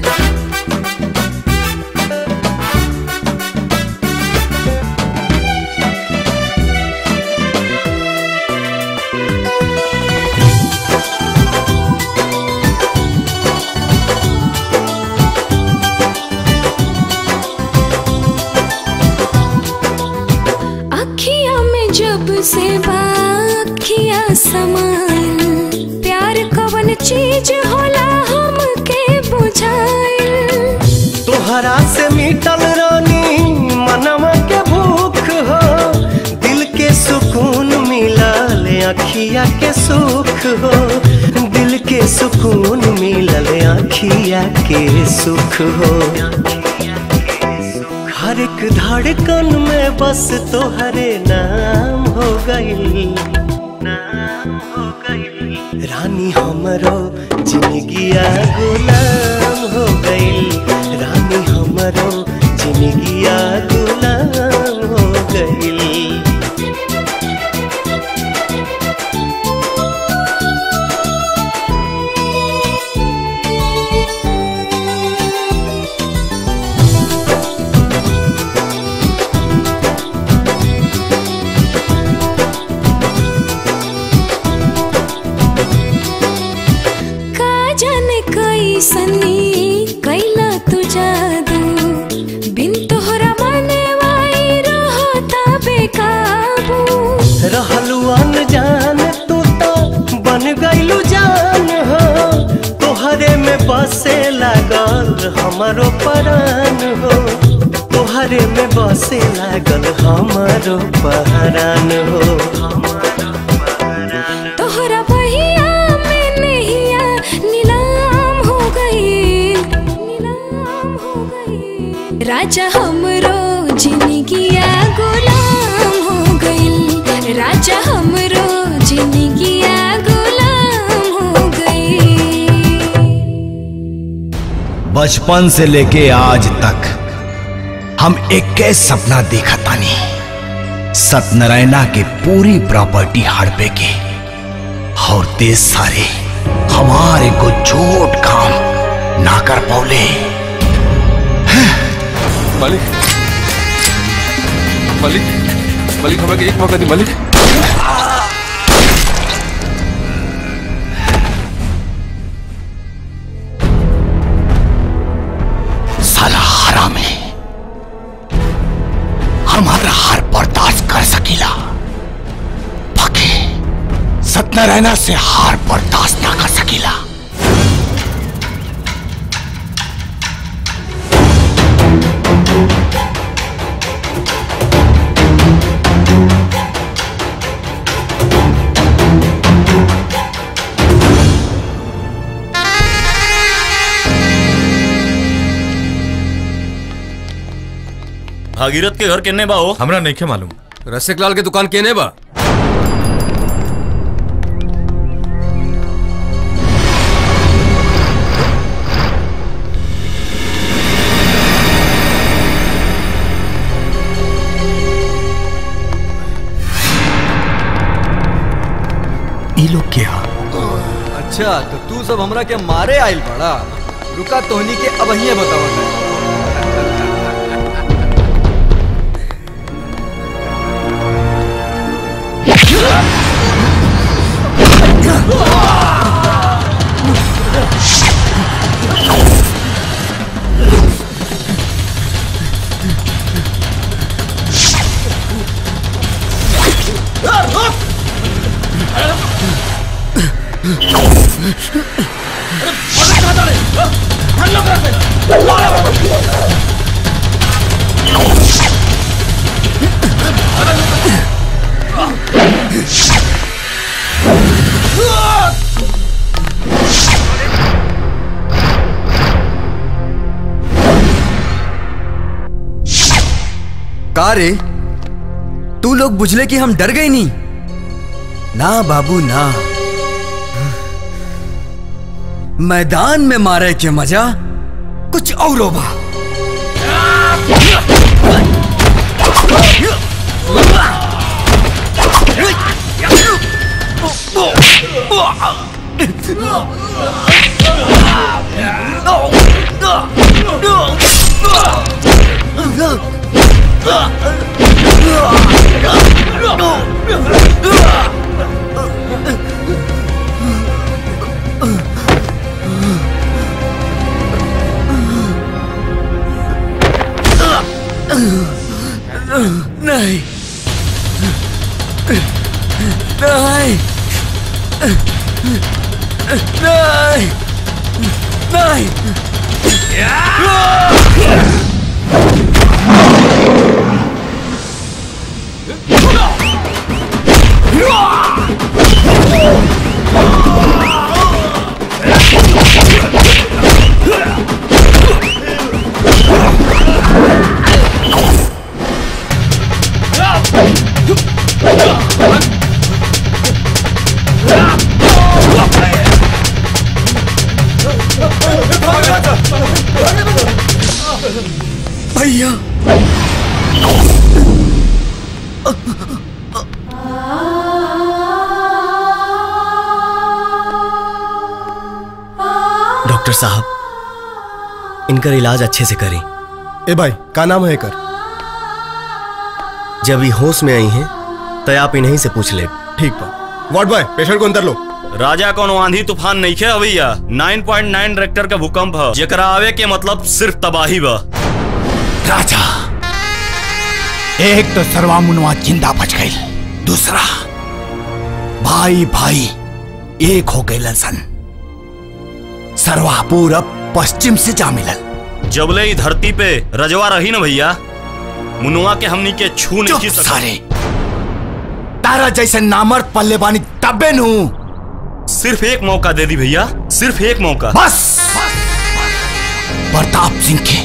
Speaker 8: अखिया में जब से अखिया समाइल प्यार कवन चीज होला हमके बुझाइल
Speaker 15: तोहरा से मिटल रानी मनवा के भूख हो दिल के सुकून मिलल अखिया के सुख हो दिल के सुकून मिलल अखिया के सुख हो हर एक धड़कन में बस तोहरे नाम हो गई रानी हमरो जिंदगिया गुलाम हो गई रानी हमरो जिंदगिया गुलाम हो गई
Speaker 8: का जाने कैसनी कैला तू जादू बिन तोहरा माने वाई रहता बेकाबू
Speaker 15: रहलू अनजान तू तो बन गईलू जान हो तोहरे में बसे लागल हमारो परान हो तोहरे में बसे लागल हमारो पहरान हो
Speaker 8: तोहरा बहिया में नैया नीलाम हो गई नीलाम हो गई राजा हमरो जिंदगिया गुलाम हो गई राजा हमरो जिंदगिया गुलाम हो गई
Speaker 14: बचपन से लेके आज तक हम एक के सपना देखा तानी सत्यनारायणा के पूरी प्रॉपर्टी हड़पे के और देश सारे हमारे को झूठ काम ना कर पौले
Speaker 16: मालिक मालिक मालिक हमें एक मौका दी मालिक
Speaker 14: साला हरामी हमारा हार बर्दाश्त कर सकीला बाकी सत्यनारायणा से हार बर्दाश्त ना कर सकीला
Speaker 5: भागीरथ के घर केने बा हो
Speaker 3: हमरा नहीं मालूम रसिक लाल के दुकान केने बा
Speaker 12: ई लोग क्या
Speaker 21: अच्छा तो तू सब हमरा के मारे आइल बड़ा रुका तोहनी के अब ही बतावा
Speaker 12: का रे तू लोग बुझले कि हम डर गए नहीं ना बाबू ना मैदान में मारे के मजा कुछ और बा नहीं नहीं नहीं नहीं भैया
Speaker 6: डॉक्टर साहब इनका इलाज अच्छे से करें
Speaker 4: ए भाई का नाम है कर
Speaker 6: जब ये होश में आई हैं तो आप इन्हीं से पूछ ले
Speaker 4: ठीक बा वार्ड बॉय पेशेंट को अंदर लो
Speaker 5: राजा कौन आंधी तूफान नहीं खे भैया 9.9 रेक्टर का भूकंप है जेकरा आवे के मतलब सिर्फ तबाही बा
Speaker 2: राजा एक तो सर्वा मुनवा जिंदा बच गई दूसरा भाई भाई एक हो गए सन सर्वा पूरब पश्चिम से जा मिलल
Speaker 5: जबले ही धरती पे रजवा रही ना भैया मुनुआ के हमनी के छू नहीं
Speaker 2: चुप सारे तारा जैसे नामर्द पल्ले बानी तबे नू
Speaker 5: सिर्फ एक मौका दे दी भैया सिर्फ एक मौका
Speaker 2: बस प्रताप सिंह के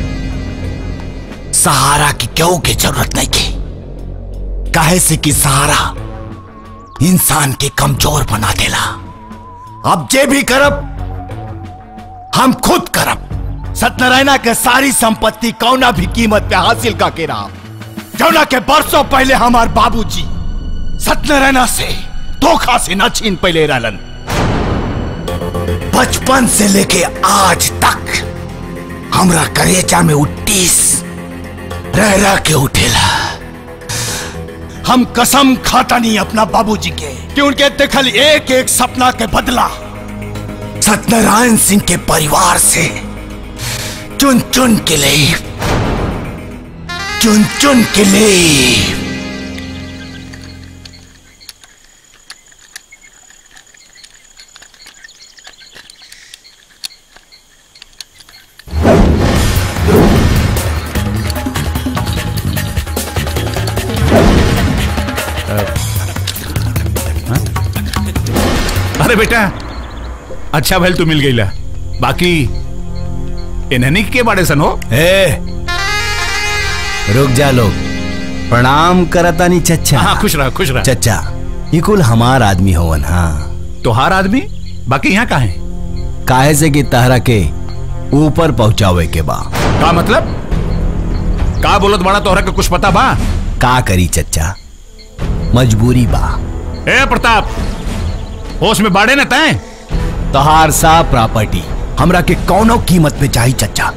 Speaker 2: सहारा की क्यों की जरूरत नहीं की काहे से कि सहारा इंसान के कमजोर बना देला अब जे भी करब हम खुद करब सत्यनारायणा के सारी संपत्ति कौना भी कीमत पे हासिल का के रहा जौना के बरसों पहले हमार बाबूजी सत्यनारायणा से धोखा से न छीन पहले रहलन बचपन से लेके आज तक हमरा करेचा में उट्टीस रह रह के उठेला हम कसम खाता नहीं अपना बाबूजी के कि उनके देखल एक एक सपना के बदला सत्यनारायण सिंह के परिवार से चुन चुन के लिए चुन चुन के लिए अरे बेटा अच्छा भैल तू मिल गई ला बाकी इन्हनी के बारे सन हो
Speaker 14: ए रुक जा लोग प्रणाम करता नहीं चच्चा
Speaker 2: हाँ खुश रहा खुश रहा
Speaker 14: चच्चा ये कुल हमार आदमी होवन हाँ
Speaker 2: तोहार आदमी बाकी यहाँ का है
Speaker 14: काहे से कि तहरा के ऊपर पहुंचावे के बा
Speaker 2: का मतलब का बोलत बड़ा तोहरा के कुछ पता बा
Speaker 14: का करी चच्चा मजबूरी बा
Speaker 2: ए प्रताप होश में बाड़े न तय
Speaker 14: तोहार सा प्रॉपर्टी हमरा के कौनो कीमत पे चाहिए चच्चा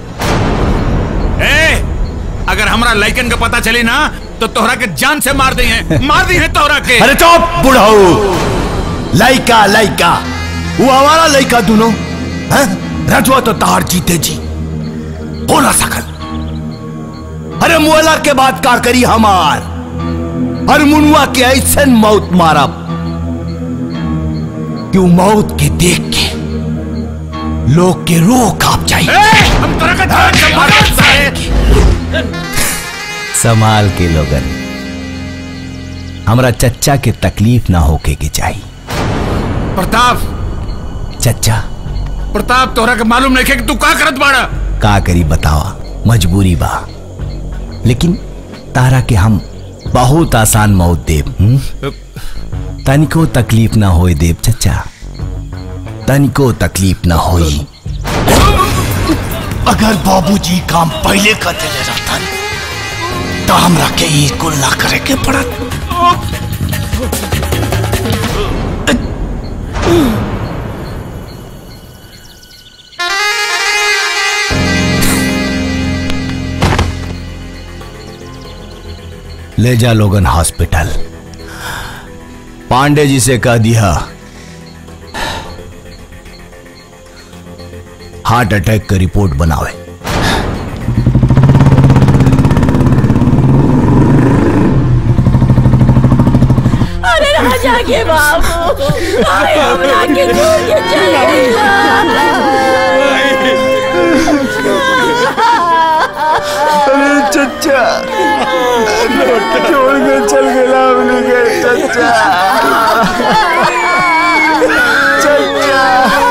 Speaker 2: ए अगर हमरा लाइकन का पता चली ना तो तोहरा के जान से मार दी है मार दी है तोहरा के
Speaker 14: अरे चुप बुढ़ऊ लइका लइका वो हमारा लइका दोनों हैं रजवा तो तार जीते जी हो ना सकल अरे मुअला के बाद का करी हमार अरे मुनुआ के ऐसे मौत मारा कि उ मौत के देख के लोग के रूह कांप जाए संभाल के लोगन हमरा चच्चा के तकलीफ ना होके के चाहिए
Speaker 2: प्रताप
Speaker 14: चच्चा
Speaker 2: प्रताप तोहरा के मालूम नहीं है कि तू का करत बाड़ा
Speaker 14: का करी बतावा मजबूरी बा लेकिन तारा के हम बहुत आसान मौत देव हम्म? तनिको तकलीफ ना होए देव चच्चा तनिको तकलीफ ना होई अगर बाबूजी काम पहले कर देले रहतन तो हमरा के ई कुल ना करे के पड़त ले जा लोगन हॉस्पिटल पांडे जी से कह दिया हार्ट अटैक का रिपोर्ट बनावे
Speaker 1: अरे राजा के बाबू आए हमरा के छोड़ के चले
Speaker 15: अरे चच्चा छोड़ के चल गया हमने के चच्चा चच्चा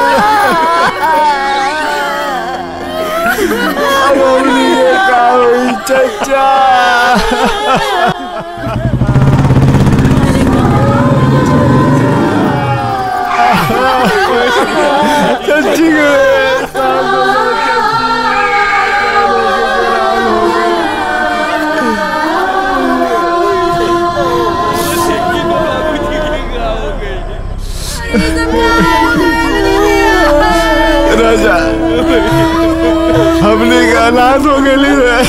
Speaker 15: अब हमने ये का हुई चच्चा चच्ची राजा हमने का अनाथ हो गई रे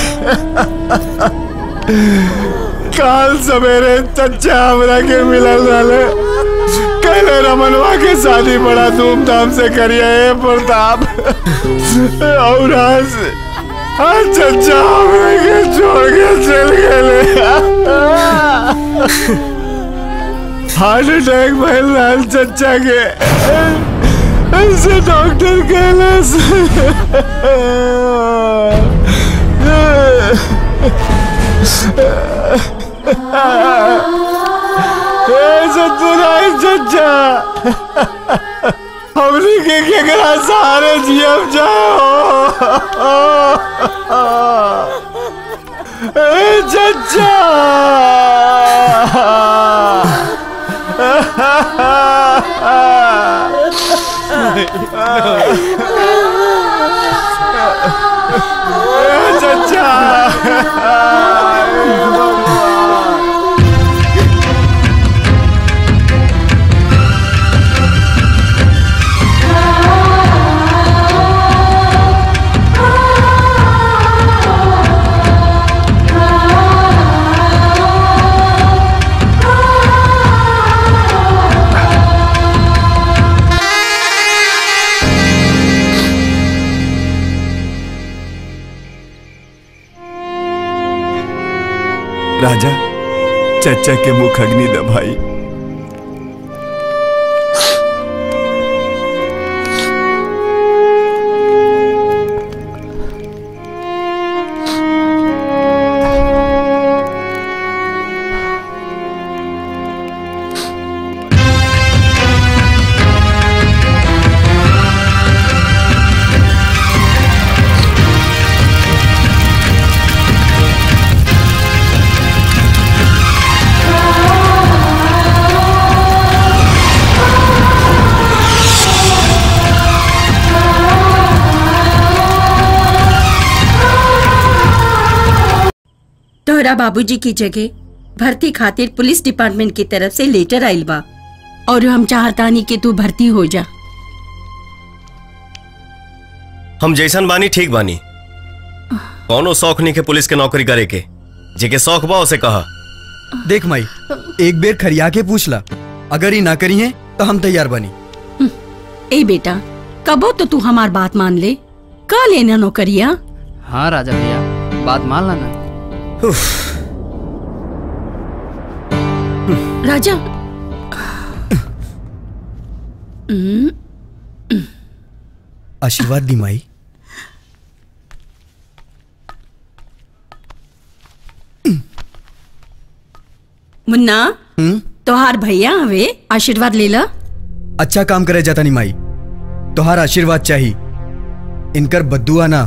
Speaker 15: काल सवेरे चच्चा हमरा के मिलल रहे कहले रमनवा के शादी बड़ा धूमधाम से करिए हे प्रताप और आज आज चच्चा हमरा के छोड़ के चल गए हार्ट अटैक भइल रहल चच्चा के ऐसे डॉक्टर कहले सतुराई चच्चा हमने के केकरा सहारे जियब जाओ ए चच्चा राजा चचा के मुख अग्नि दबाई
Speaker 1: तोहरा बाबूजी की जगह भर्ती खातिर पुलिस डिपार्टमेंट की तरफ से लेटर आइल बा और हम चाहतानी कि तू भर्ती हो जा
Speaker 5: हम जैसन बानी ठीक बानी कौनो शौक नहीं के पुलिस के नौकरी करे के जेके शौक बा उसे कहा
Speaker 12: देख माई एक बेर खरिया के पूछ ला अगर ही ना करी है तो हम तैयार बनी
Speaker 1: ए बेटा कबो तो तू हमार बात मान ले का लेना नौकरिया
Speaker 3: हाँ राजा भैया बात मान लाना
Speaker 1: राजा
Speaker 12: आशीर्वाद दी माई
Speaker 1: मुन्ना तोहार भैया हवे आशीर्वाद ले ला
Speaker 12: अच्छा काम करे जाता नहीं माई तोहार आशीर्वाद चाहिए इनकर बद्दुआ ना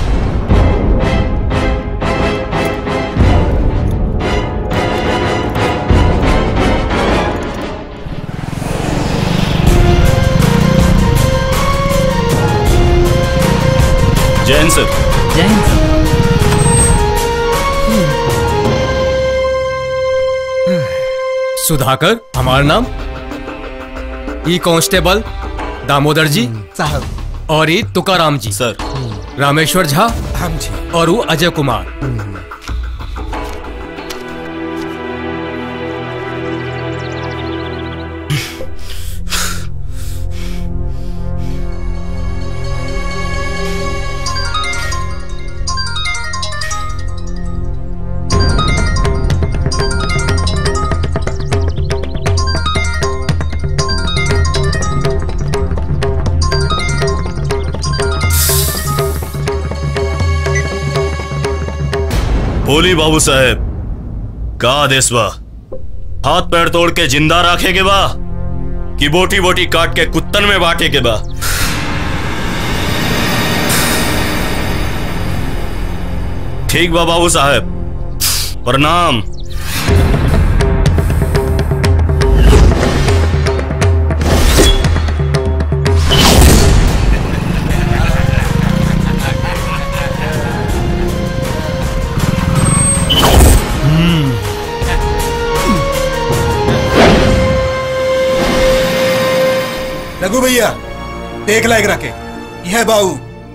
Speaker 9: जैन सर
Speaker 22: जैन
Speaker 21: सुधाकर हमारा नाम ई कांस्टेबल दामोदर जी
Speaker 4: साहब
Speaker 21: और ई तुकाराम जी
Speaker 9: सर
Speaker 21: रामेश्वर झा
Speaker 4: हम जी
Speaker 21: और वो अजय कुमार
Speaker 5: बोली बाबू साहेब का आदेश बा हाथ पैर तोड़ के जिंदा रखे के बा कि बोटी बोटी काट के कुत्तन में बांटे के बा ठीक बा बाबू साहेब प्रणाम
Speaker 4: रघु भैया देख लायक रखे यह बाऊ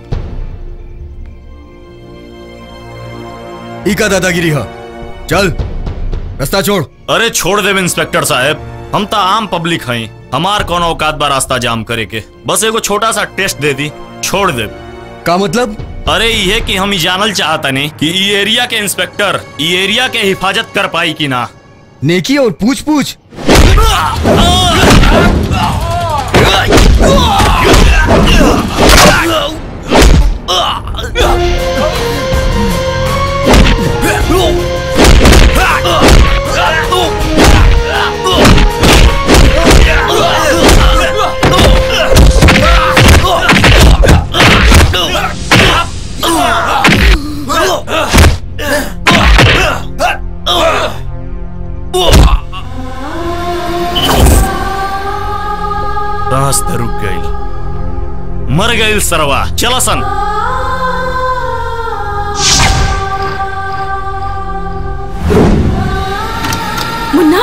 Speaker 12: ई का दादागिरी है चल रास्ता छोड़
Speaker 5: अरे छोड़ देव इंस्पेक्टर साहब हम तो आम पब्लिक हई हमार कौन औकात बा रास्ता जाम करे के बस एगो छोटा सा टेस्ट दे दी छोड़ दे
Speaker 12: का मतलब
Speaker 5: अरे ये कि हम ई जानल चाहता नहीं कि ई एरिया के इंस्पेक्टर ई एरिया के हिफाजत कर पाई कि ना
Speaker 12: नेकी और पूछ पूछ
Speaker 5: रास्ते रुक गई मर गई सरवा चला सन
Speaker 1: मुन्ना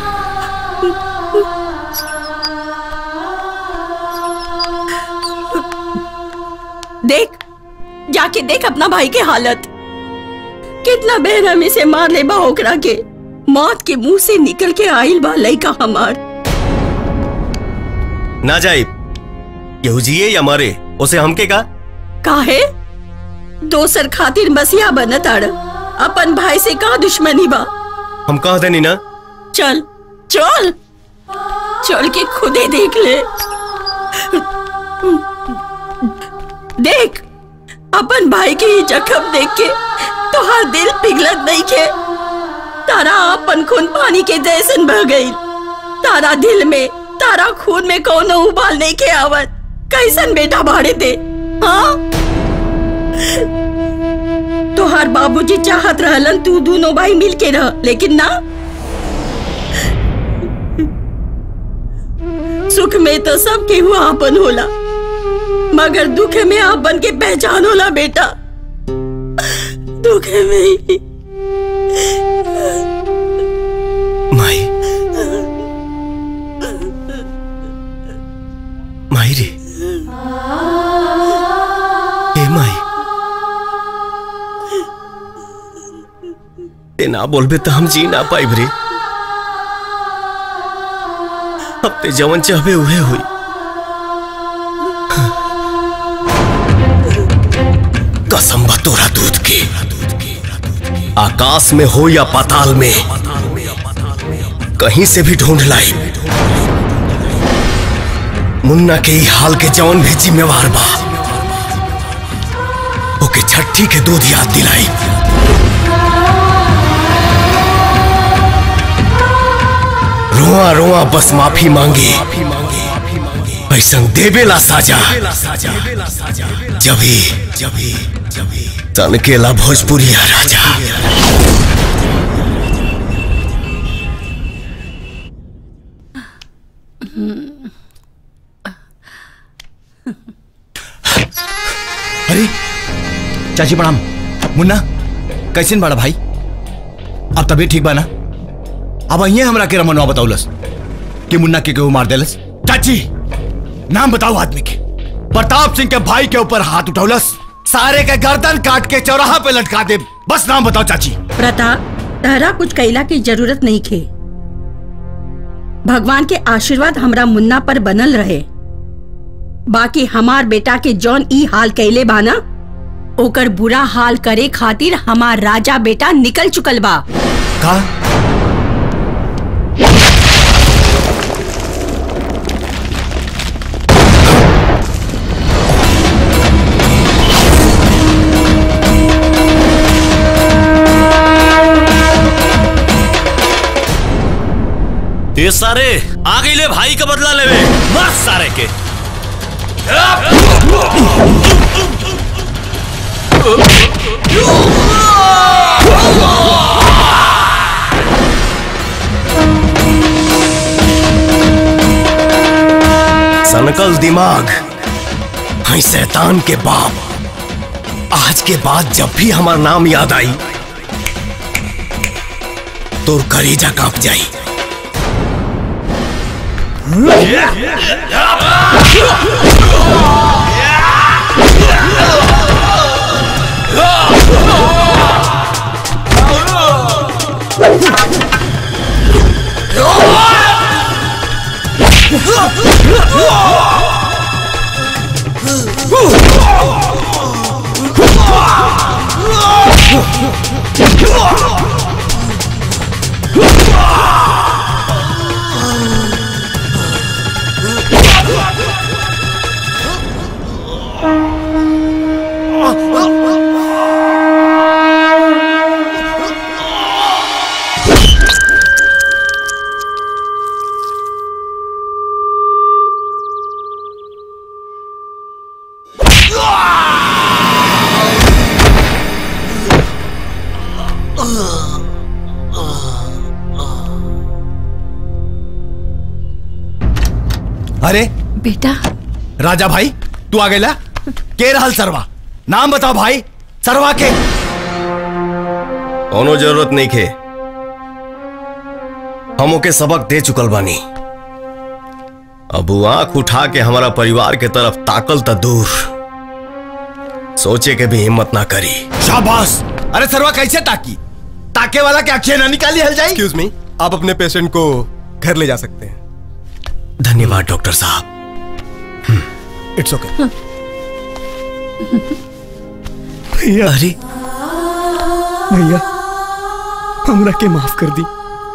Speaker 1: देख जाके देख अपना भाई के हालत कितना बेरहमी से मार ले बा ओकरा के मौत के मुंह से निकल के आइल बा लइका हमार
Speaker 5: ना जाए केहू जिए या मरे उसे हमके का
Speaker 1: काहे दोसर खातिर मसीहा बनत आड़ अपन भाई से का दुश्मनी बा
Speaker 5: हम कह देनी ना
Speaker 1: चल चल चल के खुदे देख ले देख अपन भाई के ये जख्म देख के तोहार दिल पिघलत नहीं के तारा अपन खून पानी के जैसन बह गई तारा दिल में तारा खून में कोनो उबाल नहीं के आवत कैसन बेटा भाड़े दे हाँ तोहार बाबूजी चाहत रहलन तू दोनों भाई मिल के रह लेकिन ना सुख में तो सब केहू आपन होला मगर दुख में आपन के पहचान होला बेटा दुख में ही
Speaker 5: माई माई रे ए माई ते ना बोलबे तो हम जी ना पाइब रे अब ते जवन चाहबे उहे हुई कसम बा तोरा दूध की आकाश में हो या पाताल में कहीं से भी ढूंढ लाई
Speaker 6: मुन्ना के ई हाल के जौन भी जिम्मेवार बा ओके छठी के दूध याद दिलाई रोआ रोआ बस माफी मांगे ऐसा देवेला साजा जभी जभी जभी तनकेला भोजपुरिया राजा
Speaker 14: अरे चाची प्रणाम मुन्ना कैसन बड़ा भाई अब तबीयत ठीक बा ना अब अहिए हमरा के रमनवा बताउलस कि मुन्ना के केहू मार देलस चाची नाम बताओ आदमी के प्रताप सिंह के भाई के ऊपर हाथ उठौलस सारे के गर्दन काट के चौराहा पे लटका दे बस नाम बताओ चाची
Speaker 1: प्रताप तहरा कुछ कैला की जरूरत नहीं खे भगवान के आशीर्वाद हमरा मुन्ना पर बनल रहे बाकी हमार बेटा के जौन ई हाल कैले बाना ओकर बुरा हाल करे खातिर हमार राजा बेटा निकल चुकल बा
Speaker 14: का
Speaker 5: ये सारे आ गई ले भाई का बदला लेवे मर सारे के
Speaker 6: सनकल दिमाग है शैतान के बाप आज के बाद जब भी हमारा नाम याद आई तो करेजा कांप जाई
Speaker 14: अरे
Speaker 1: बेटा
Speaker 14: राजा भाई तू आ गेला के रहल सरवा नाम बताओ भाई सरवा के
Speaker 6: कोनो जरूरत नहीं खे हम ओके सबक दे चुकल बानी अब वो आंख उठा के हमारा परिवार के तरफ ताकल त दूर सोचे के भी हिम्मत ना करी
Speaker 14: शाबाश अरे सरवा कैसे ताकी ताके वाला के अखियां ना निकाली हल जाए
Speaker 4: एक्सक्यूज मी आप अपने पेशेंट को घर ले जा सकते हैं
Speaker 6: धन्यवाद डॉक्टर साहब
Speaker 4: इट्स ओके
Speaker 12: भैया
Speaker 6: अरे
Speaker 12: भैया हमरा के माफ कर दी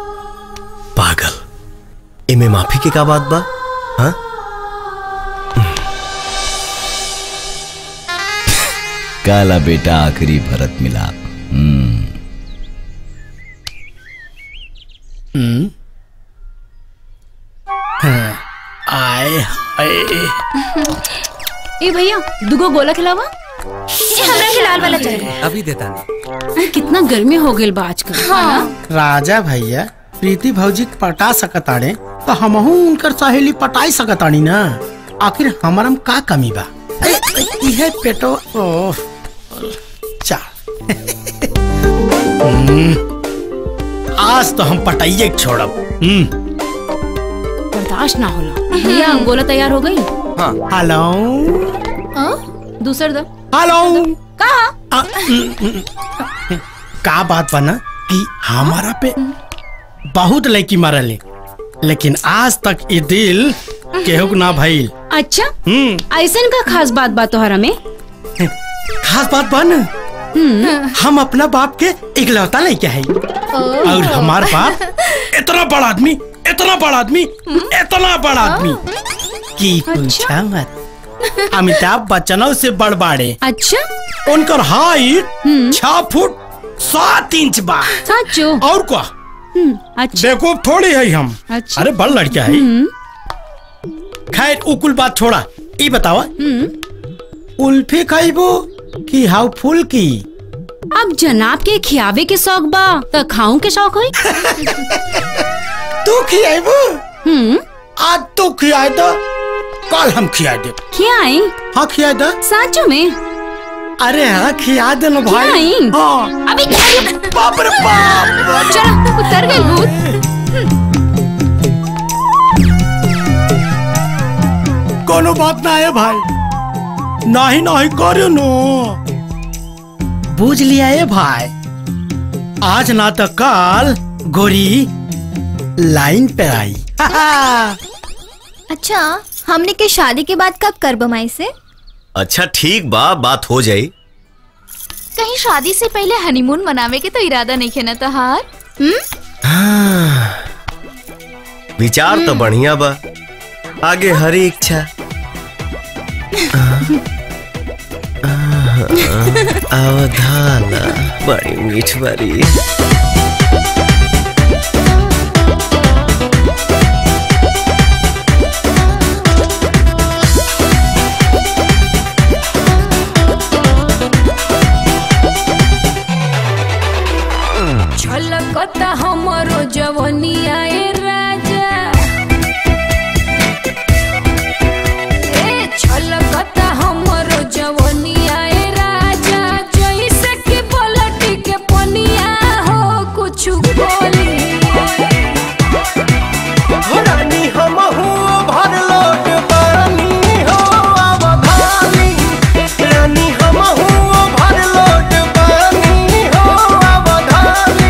Speaker 6: पागल इमे माफी के का बात बा हाँ
Speaker 9: काला बेटा आखिरी भरत मिलाप हम्म
Speaker 7: हम्म हाँ, आए हाय
Speaker 13: ए भैया दुगो गोला खिलावा ए हमरा के लाल वाला चाहिए
Speaker 21: अभी देता नहीं
Speaker 13: कितना गर्मी हो गेल बा आजकल हाँ
Speaker 7: राजा भैया प्रीति भौजी के पटा सकताड़े तो हमहू उनकर सहेली पटाई सकतानी ना आखिर हमारा में का कमी बा ए, ए, इहे पेटो ओह चा हम्म, आज तो हम पटाइए के छोड़ब हम्म
Speaker 13: बर्दाश्त ना होला भैया गोला तैयार हो गई
Speaker 7: हेलो
Speaker 13: दूसर दो
Speaker 7: हेलो
Speaker 13: कहा
Speaker 7: का बात बना कि हमारा पे बहुत लड़की मारले लेकिन आज तक ये दिल केहू के ना भइल
Speaker 13: अच्छा
Speaker 7: हम्म
Speaker 13: ऐसन का खास बात बा तोहरा में
Speaker 7: खास बात बा ना हम अपना बाप के इकलौता लड़का है और हमार बाप इतना बड़ा आदमी इतना बड़ा आदमी इतना बड़ा आदमी की पूछा मत अमिताभ बच्चनों से बड़ बाड़े
Speaker 13: अच्छा
Speaker 7: उनकर हाइट छह फुट सात इंच बा
Speaker 13: सचो
Speaker 7: और क्या
Speaker 13: अच्छा
Speaker 7: देखो थोड़ी है हम
Speaker 13: अच्छा।
Speaker 7: अरे बड़ लड़का है खैर उकुल बात छोड़ा ई बतावा उल्फी खाइबो कि हाउ फुल की
Speaker 13: अब जनाब के खियावे के शौक बा त खाऊं के शौक होई
Speaker 7: तू खियाइबो
Speaker 13: हम्म
Speaker 7: आज तू खियाए दो कल हम खिया दे
Speaker 13: खियाई
Speaker 7: हाँ खिया दो
Speaker 13: साचो में
Speaker 7: अरे हाँ खिया दे ना भाई
Speaker 13: खियाई
Speaker 7: हाँ
Speaker 13: अभी
Speaker 7: बाप रे बाप
Speaker 13: चलो उतर गई भूत
Speaker 7: कोनो बात ना है भाई नहीं नहीं करो नो बुझ लिया है भाई आज ना तो कल गोरी लाइन पे आई
Speaker 10: अच्छा हमने के शादी के बाद कब कर बमाई से
Speaker 6: अच्छा ठीक बा बात हो जाई
Speaker 13: कहीं शादी से पहले हनीमून मनावे के तो इरादा नहीं है ना तहार
Speaker 6: हाँ, विचार तो बढ़िया बा आगे हरी इच्छा अवधाना बड़ी मीठ बड़ी
Speaker 8: छलकता हमरो जवनिया ए राजा ए छलकता हमरो जवनिया ए राजा जैसे कि पलटी के पनिया हो कुछ बोली
Speaker 15: रानी हम भर लोट पानी हो अवधानी रानी हम भर लोट पानी हो अवधानी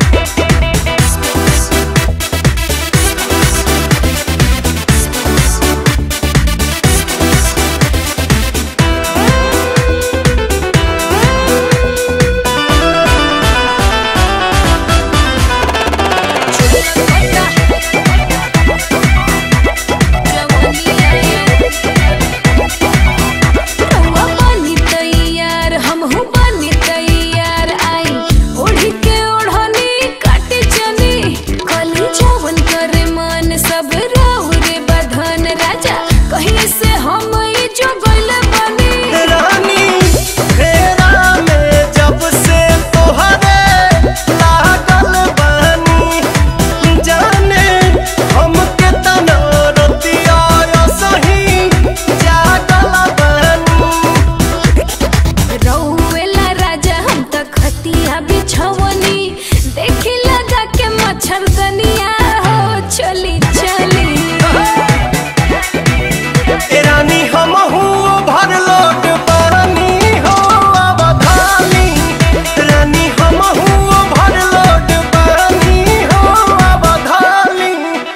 Speaker 8: रउआ बनी तैयार हमहू बनी तैयार आई ओढ़ी के ओढ़नी काट चली कली जवन करे मन सब राहु रे बधन राजा कहीं से हम ई जो गइल बनी
Speaker 15: रानी फेरा में जब से तोहरे लागल बानी जाने हमके तना रतिया सही जागल बानी
Speaker 8: रउएला राजा हम त खतिया बिछवनी देखी लगा के मच्छरदनिया हो चली चली
Speaker 15: ए रानी हम भर लोट पानी हो अवधानी रानी हम भर लोट पानी हो अवधानी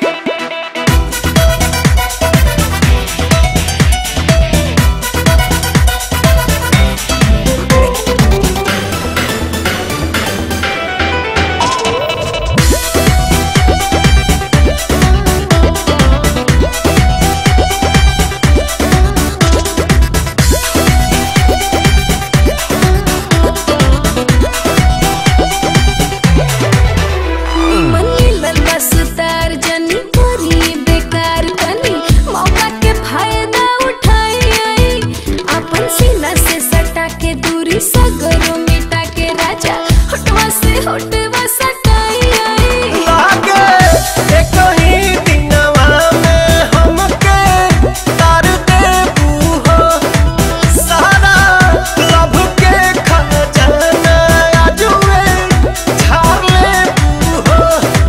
Speaker 8: मनी लल्ला सुतार जनी करी बेकार तनी मौका के फायदा उठाई आई अपन सीना से सटा के दूरी सगरो मिटा के राजा होटवा से होटवा सटाई आई
Speaker 15: लागे एक ही दिनवा में हमके तार देबू हो सारा लभ के खजाना आजुए झाड़ लेबू हो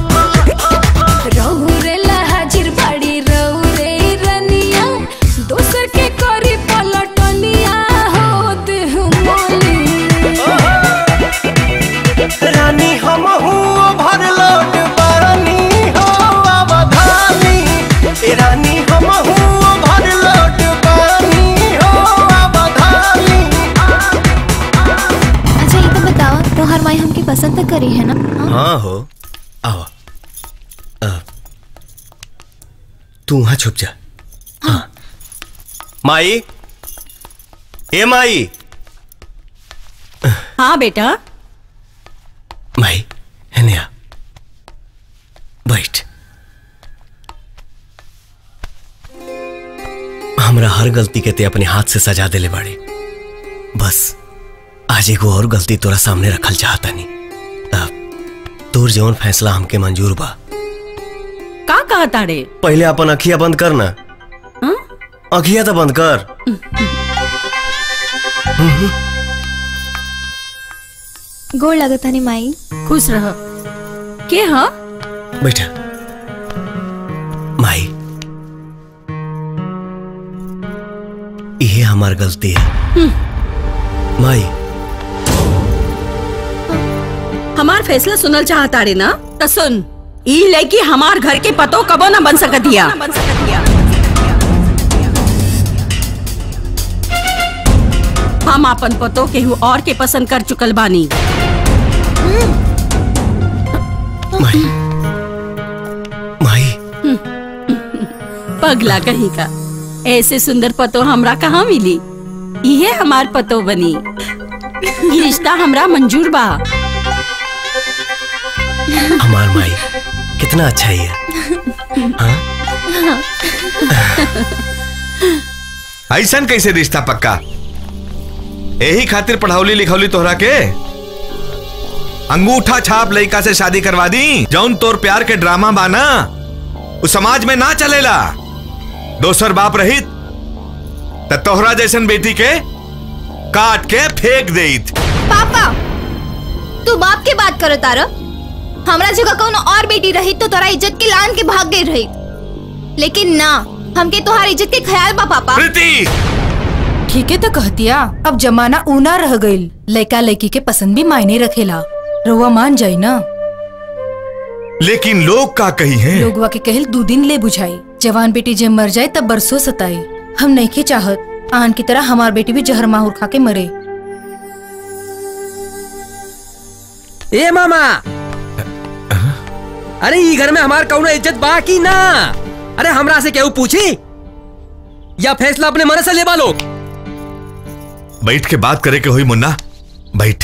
Speaker 8: रहू रे हाजिर बाड़ी रहू रे रनिया दोसर के करी पलटनिया हो देह मोली
Speaker 15: रानी हम भर लोट पानी हो अवधानी ए रानी हम भर लोट पानी हो अवधानी
Speaker 10: अच्छा ये तो बताओ तोहर माई हमके पसंद तो करी है ना
Speaker 6: हाँ हो आओ अब तू वहां छुप जा हाँ माई ए माई
Speaker 1: हाँ बेटा
Speaker 6: माई है नया बैठ हमरा हर गलती के ते अपने हाथ से सजा देले बाड़े बस आज एगो और गलती तोरा सामने रखल चाहता नहीं अब तोर जौन फैसला हमके मंजूर बा
Speaker 1: का कहा ताड़े
Speaker 6: पहले अपन अखिया बंद कर ना अखिया तो बंद कर
Speaker 10: गोड़ लगता नहीं माई
Speaker 1: खुश रह के हाँ
Speaker 6: बैठा माई ये हमार गलती है माई
Speaker 1: हमार फैसला सुनल चाहताड़े ना तो सुन ई लड़की हमार घर के पतो कबो न बन सकतिया हम अपन पतो केहू और के पसंद कर चुकल बानी
Speaker 6: माई माई
Speaker 1: पगला कहीं का ऐसे सुंदर पतो हमरा कहाँ मिली इहे हमार पतो बनी ई रिश्ता हमरा मंजूर बा
Speaker 6: हमार माई कितना अच्छा ही है
Speaker 20: ऐसन कैसे रिश्ता पक्का यही खातिर पढ़ावली लिखौली तोहरा के अंगूठा छाप लड़का से शादी करवा दी जौन तोर प्यार के ड्रामा बाना उस समाज में ना चलेला दोसर बाप रहित त तोहरा जैसन बेटी के काट के फेंक देत
Speaker 10: पापा तू बाप के बात करो तारा हमरा जगह कौन और बेटी रही तो तोरा इज्जत के लान के भाग गई रही लेकिन ना हमके तोहार इज्जत के ख्याल बा पापा
Speaker 11: ठीक है तो कहतिया अब जमाना ऊना रह गईल लड़का लड़की के पसंद भी मायने रखेला रउआ मान जाई ना
Speaker 20: लेकिन लोग का कही है
Speaker 11: लोगवा के कहल दो दिन ले बुझाई जवान बेटी जब मर जाए तब बरसों सताई हम नहीं के चाहत आन की तरह हमार बेटी भी जहर माहौर खा के मरे
Speaker 17: ए मामा अरे ई घर में हमार कौनो इज्जत बा की ना अरे हमरा से केहू पूछी या फैसला अपने मन से लेबा लो
Speaker 20: बैठ के बात करे के हुई मुन्ना बैठ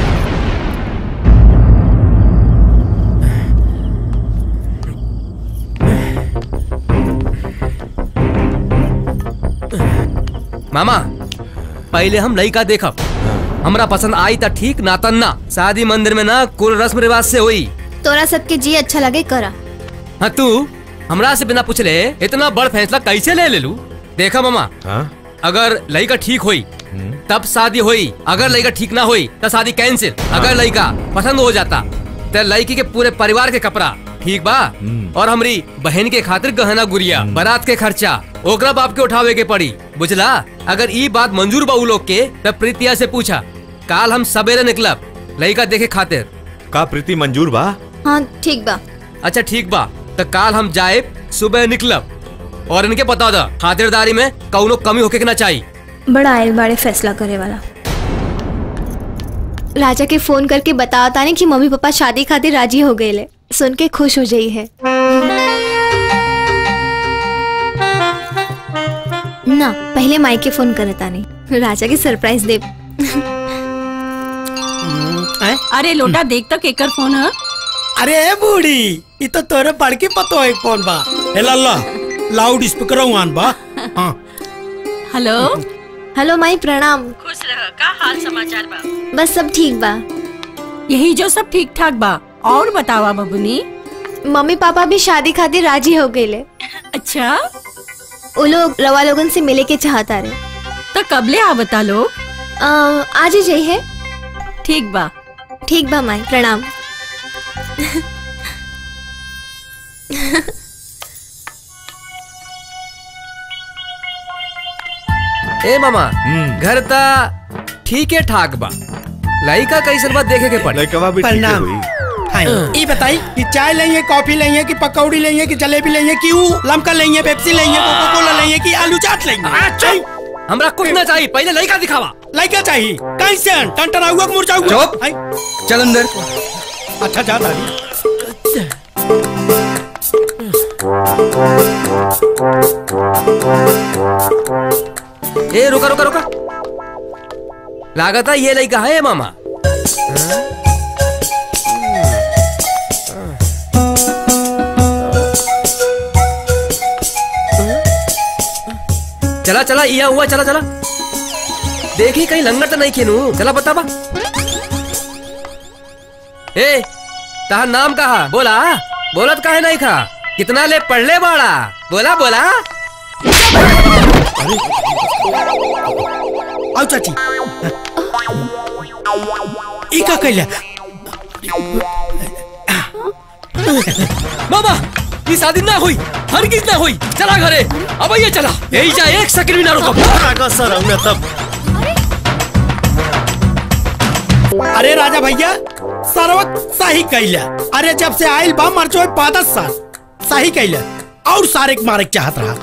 Speaker 17: मामा पहले हम लड़का देखब हमरा पसंद आई त ठीक ना तन ना शादी मंदिर में ना कुल रस्म रिवाज से हुई
Speaker 10: तोरा सबके जी अच्छा लगे करा
Speaker 17: हाँ तू हमरा से बिना पूछले इतना बड़ फैसला कैसे ले ले लू देखा मामा अगर लड़का ठीक हुई तब शादी हुई अगर लड़का ठीक ना हुई तो शादी कैंसिल अगर लड़का पसंद हो जाता तो लड़की के पूरे परिवार के कपड़ा ठीक बा और हमरी बहन के खातिर गहना गुड़िया बारात के खर्चा ओकरा बाप के उठावे के पड़ी बुझला अगर ई बात मंजूर बा उ लोग के तब प्रीतिया से पूछा काल हम सवेरे निकलब लड़का देखे खातिर
Speaker 20: का प्रीति मंजूर बा
Speaker 10: हाँ ठीक बा
Speaker 17: अच्छा ठीक बा तो काल हम जाए सुबह निकलब और इनके बता दा खातिरदारी में कौनो कमी होके के ना चाहिए
Speaker 10: बड़ा आयल बाड़े फैसला करे वाला राजा के फोन करके बताओ तानी कि मम्मी पापा शादी खातिर राजी हो गए ले सुन के खुश हो जाई है ना पहले माई के फोन करे तानी राजा के सरप्राइज दे
Speaker 1: अरे लोटा देख तक एकर फोन है
Speaker 7: अरे ए बूढ़ी ये तो तोरे बड़की पतो है कौन बा हे लल्ला लाउड स्पीकर आन बा हाँ
Speaker 1: हेलो
Speaker 10: हेलो माई प्रणाम
Speaker 1: खुश रह का हाल समाचार बा
Speaker 10: बस सब ठीक बा
Speaker 1: यही जो सब ठीक ठाक बा और बतावा बबुनी
Speaker 10: मम्मी पापा भी शादी खातिर राजी हो गए ले
Speaker 1: अच्छा
Speaker 10: वो लोग रवा लोगन से मिले के चाहता रहे
Speaker 1: तो कबले आ बता लो
Speaker 10: आज ही जाइए
Speaker 1: ठीक बा
Speaker 10: ठीक बा माई प्रणाम
Speaker 17: ए मामा घर ता ठीक है ठाक बा लड़का कैसन बात देखे के पड़े
Speaker 20: लड़का भी
Speaker 7: प्रणाम हाँ, ये बताई कि चाय लेंगे कॉफी लेंगे कि पकौड़ी लेंगे कि जलेबी लेंगे कि ऊ लमका लेंगे पेप्सी लेंगे कोको कोला लेंगे कि आलू चाट लेंगे
Speaker 17: हमरा कुछ ना चाहिए पहले लड़का दिखावा
Speaker 7: लड़का चाहिए कैसे टंटन आऊगा मुरझा
Speaker 17: चुप। चल अंदर
Speaker 7: अच्छा जा दादी
Speaker 17: ए रुका रुका रुका लागत है ये लड़का है मामा चला चला यहाँ हुआ चला चला देखी कहीं लंगर तो नहीं खेनू चला बता बा ए ताहा नाम कहा बोला बोलत काहे नहीं खा कितना ले पढ़ ले बाड़ा बोला बोला
Speaker 7: आओ चाची ई का कैला
Speaker 17: मामा ये शादी ना हुई हरगिज ना हुई चला घरे अब ये चला यही जा एक सेकंड भी ना रुको
Speaker 5: सर हमने तब
Speaker 7: अरे राजा भैया सर्वक सही कैला अरे जब से आयल बा मरचो पादस साल सही कैला और सारे के मारे के चाहत रहा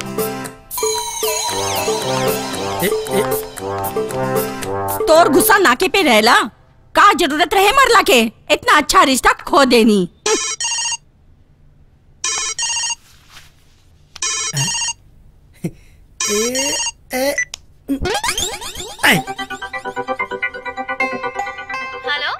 Speaker 1: तोर गुस्सा नाके पे रहला का जरूरत रहे मरला के इतना अच्छा रिश्ता खो देनी
Speaker 10: हेलो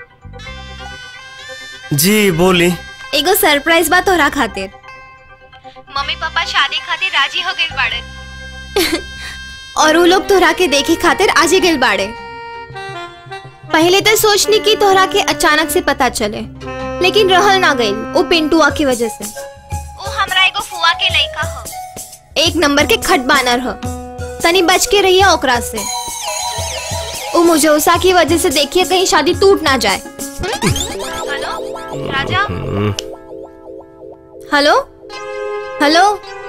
Speaker 12: जी बोली
Speaker 10: एगो सरप्राइज बा तोहरा खातिर मम्मी पापा शादी खातिर राजी हो गइल बाड़े और वो लोग तोहरा के देखे खातिर आज ही गइल बाड़े पहले तो सोचनी की तोहरा के अचानक से पता चले लेकिन रहल ना गइल वो पिंटुआ की वजह से वो हमरा एगो फुआ के लइका हो एक नंबर के खट बानर हो तनी बच के रहिए ओकरा से वो मुझौसा की वजह से देखिए कहीं शादी टूट ना जाए हेलो राजा हेलो हेलो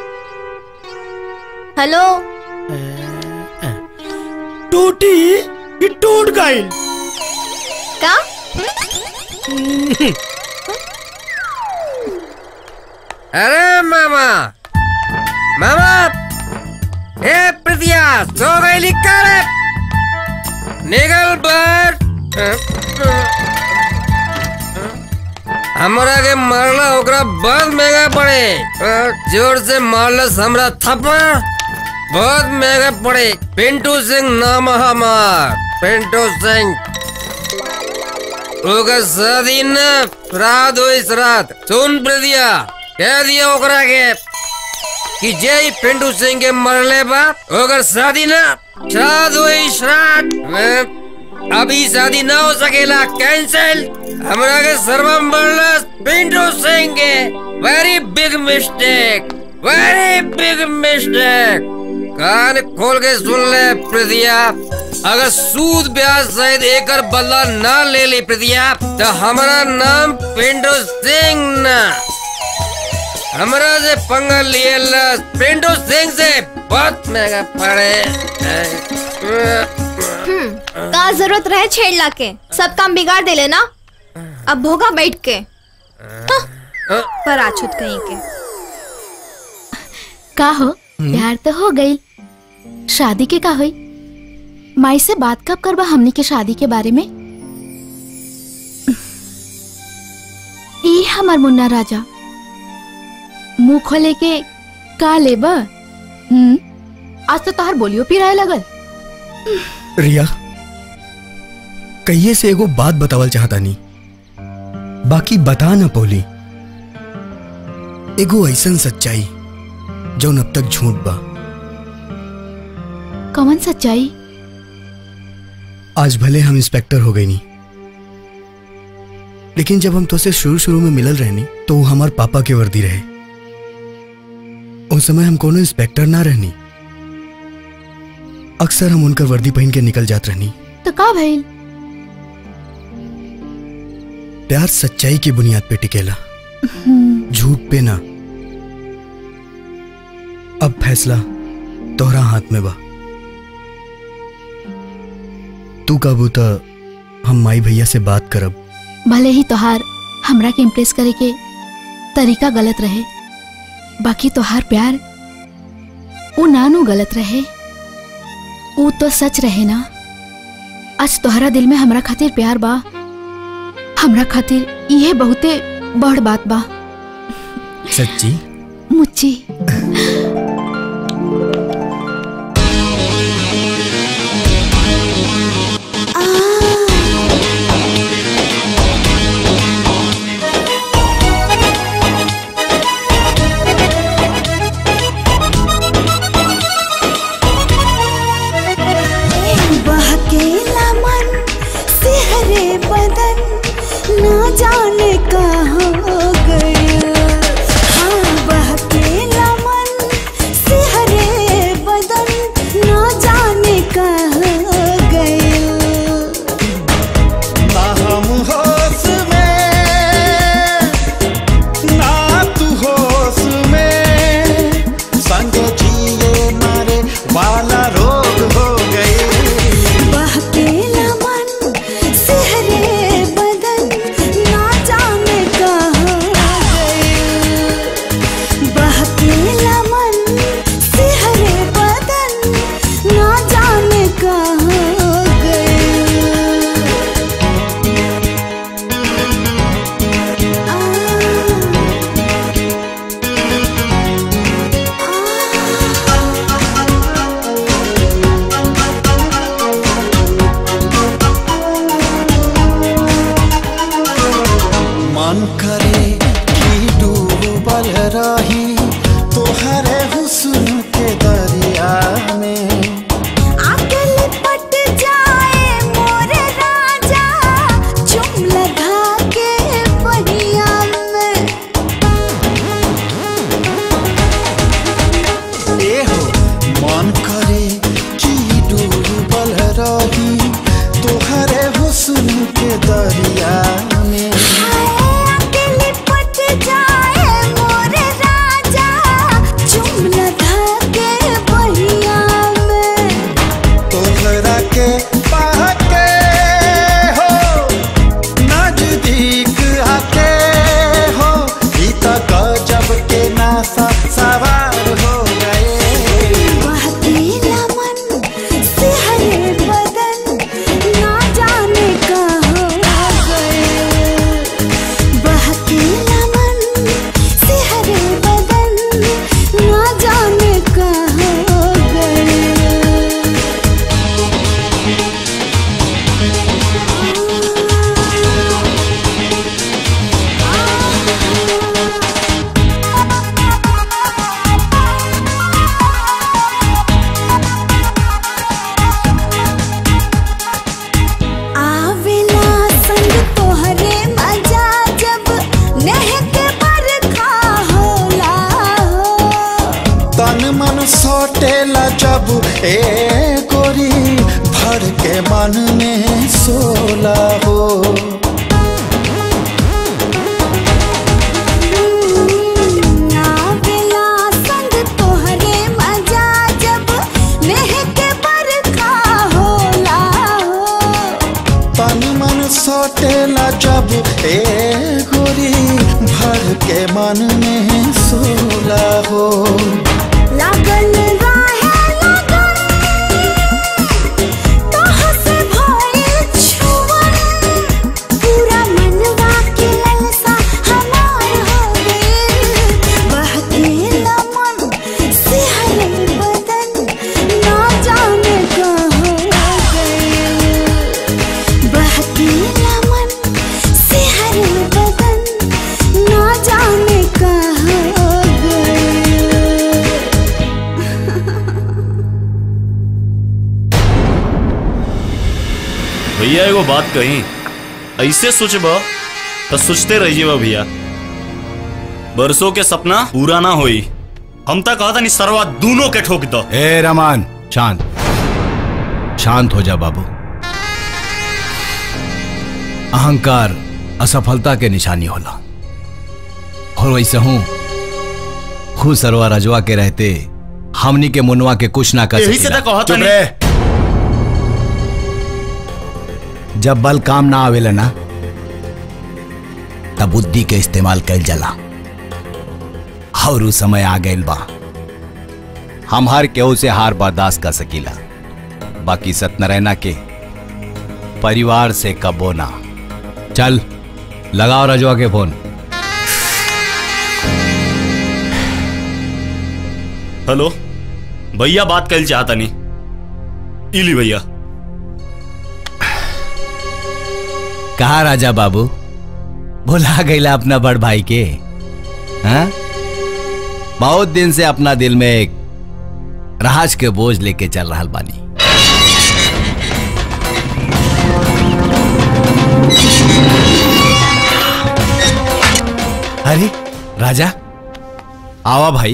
Speaker 10: हेलो
Speaker 7: टूटी ये टूट गई
Speaker 10: का
Speaker 17: अरे मामा मामा ए प्रिया सो गई लिखा रे निकल पर हमरा के मारला ओकरा बहुत महंगा पड़े अ, जोर से मारला हमरा थप्पड़ बहुत महंगा पड़े पिंटू सिंह नाम है हमार पिंटू सिंह ओकर शादी न श्राद्ध हुई श्राद्ध सुन प्रिया कह दिया ओकरा के कि जय पिंटू सिंह के मरले बा ओकर शादी न श्राद्ध हुई श्राद्ध अ, अभी शादी ना हो सकेला कैंसिल हमरा के सर्वम मरला पिंटू सिंह के very big mistake very big mistake कान खोल के सुन ले प्रिया अगर सूद ब्याज सहित एकर बदला ना ले ली प्रिया तो हमारा नाम पिंटू सिंह ना हमरा से पंगा लिए ला पिंटू सिंह से बहुत महंगा पड़े
Speaker 10: हम्म, का जरूरत रहे छेड़ला के सब काम बिगाड़ दे लेना अब भोगा बैठ के हाँ, पर आछुत कहीं के
Speaker 13: का हो प्यार तो हो गई शादी के का हुई माई से बात कब करबा हमनी के शादी के बारे में ई हमर मुन्ना राजा मुंह खोले के का लेबा हम्म आज तो तोहर बोलियो पिराए लगल
Speaker 12: रिया कहिए से एगो बात बतावल चाहता नहीं बाकी बता ना पौली एगो ऐसन सच्चाई जौन अब तक झूठ बा
Speaker 13: कौन सच्चाई
Speaker 12: आज भले हम इंस्पेक्टर हो गए नहीं लेकिन जब हम तुझसे शुरू शुरू में मिलल रहनी तो वो हमार पापा के वर्दी रहे उस समय हम कोनो इंस्पेक्टर ना रहनी अक्सर हम उनकर वर्दी पहन के निकल जात रहनी
Speaker 13: तो का भइल
Speaker 12: प्यार सच्चाई की बुनियाद पे टिकेला झूठ पे ना अब फैसला तोहरा हाथ में बा तू काबू तो हम माई भैया से बात करब
Speaker 13: भले ही तोहार हमरा के इम्प्रेस करे के तरीका गलत रहे बाकी तोहार प्यार वो नानू गलत रहे वो तो सच रहे ना आज तोहरा दिल में हमरा खातिर प्यार बा हमरा खातिर ये बहुते बड़ बात बा
Speaker 12: सच्ची
Speaker 13: मुच्ची
Speaker 18: जब ए गोरी भर के मन में सोला हो
Speaker 8: आवेला संग तोहरे मजा जब महके बरखा होला हो
Speaker 18: तन मन सटेला जब ए गोरी भर के मन में सोला हो
Speaker 8: लागल राहे लगन तोह से भइल छुअन पूरा मनवा के ललसा हमार हो गइल बहकेला मन सिहरल बदन ना जाने कहाँ गइल बहकेला मन सिहरल बदन ना जाने कहाँ गइल
Speaker 5: भैया एगो बात कही ऐसे सोचब तो सोचते रहिए भैया बरसों के सपना पूरा ना होई हम तक कहता नहीं सरवा दोनों के ठोक दो
Speaker 14: ए रमान शांत शांत हो जा बाबू अहंकार असफलता के निशानी होला और वैसे हूं खुद सरवा रजवा के रहते हमनी के मुनवा के कुछ ना कर
Speaker 5: यही से तो कहता
Speaker 14: चुप
Speaker 5: नहीं।
Speaker 14: रहे। जब बल काम ना आवेला ना तब बुद्धि के इस्तेमाल कैल जाला और उ समय आ गइल बा हम हर केहू से हार बर्दाश्त कर सकीला बाकी सत्यनारायणा के परिवार से कबो ना चल लगाओ रजवा के फोन
Speaker 5: हेलो भैया बात कर चाहता नहीं इली भैया
Speaker 14: कहा राजा बाबू भुला गईला अपना बड़ भाई के हाँ? बहुत दिन से अपना दिल में एक राज के बोझ लेके चल रहा बानी अरे राजा आवा भाई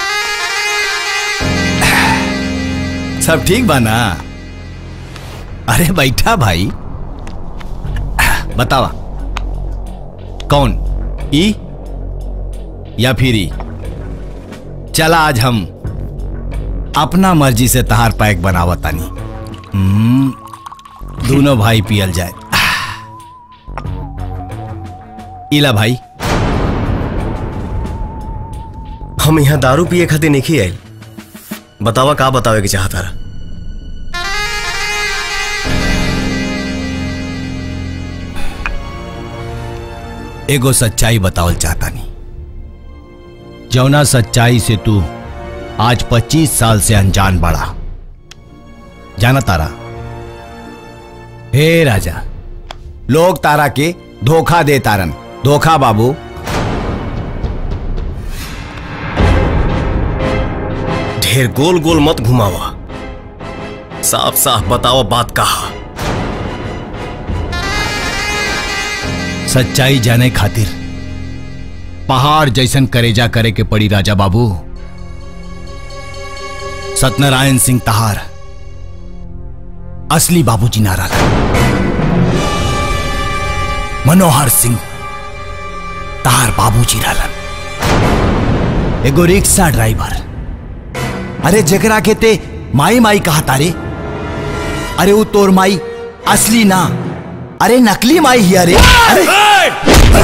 Speaker 14: सब ठीक बा ना अरे बैठा भाई बतावा कौन ई या फिर ई चला आज हम अपना मर्जी से तहार पैक बनावा तानी हम्म, दोनों भाई पियल जाए इला भाई
Speaker 6: हम यहाँ दारू पिए खातिर नहीं आयल बतावा का बतावे के चाहता रहा
Speaker 14: एगो सच्चाई बतावल चाहता नहीं जौना सच्चाई से तू आज 25 साल से अनजान बड़ा जाना तारा हे राजा लोग तारा के धोखा दे तारन धोखा बाबू
Speaker 6: ढेर गोल गोल मत घुमावा साफ साफ बताओ बात कहा
Speaker 14: सच्चाई जाने खातिर पहाड़ जैसन करेजा करे के पड़ी राजा बाबू सत्यनारायण सिंह तहार असली बाबूजी नारा मनोहर सिंह तहार बाबूजी रहलन एगो रिक्शा ड्राइवर अरे जगरा के ते माई माई कहा तारे अरे वो तोर माई असली ना अरे नकली माई ही अरे अरे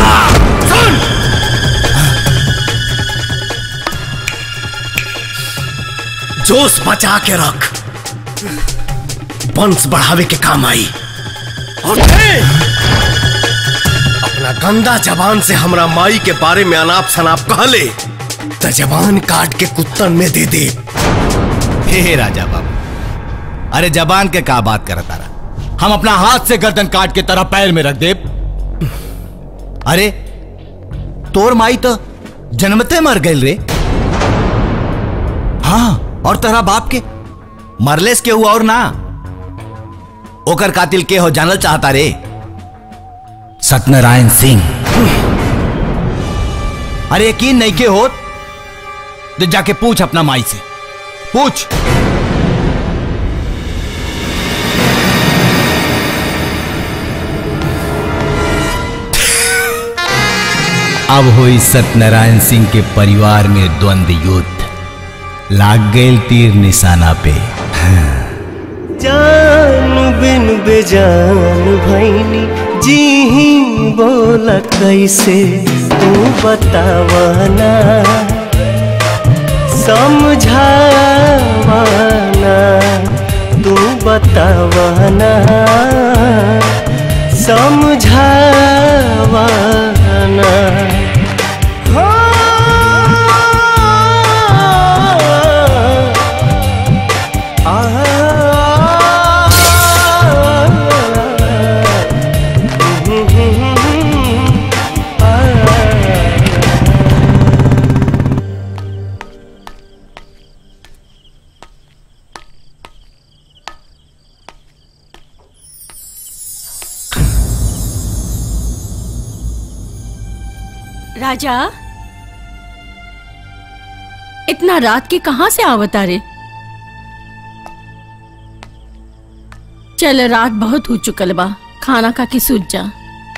Speaker 6: जोश बचा के रख वंश बढ़ावे के काम आई और थे अपना गंदा जबान से हमरा माई के बारे में अनाप शनाप कहले तो जबान काट के कुत्तन में दे दे
Speaker 14: हे राजा बाबू अरे जबान के का बात करता रहा हम अपना हाथ से गर्दन काट के तरह पैर में रख दे अरे तोर माई तो जन्मते मर गई रे हाँ और तेरा बाप के मरलेस के हुआ और ना ओकर कातिल के हो जानल चाहता रे सत्यनारायण सिंह अरे यकीन नहीं के हो तो जाके पूछ अपना माई से पूछ अब हुई सत्यनारायण सिंह के परिवार में द्वंद्व युद्ध लाग गए तीर निशाना पे
Speaker 16: जान बिन बेजान भैनी जी ही बोला कैसे तू बतावाना समझावाना तू बतावाना समझावाना
Speaker 1: राजा इतना रात के कहां से आवता रे चल रात बहुत हो चुकल बा खाना खा के सूझ जा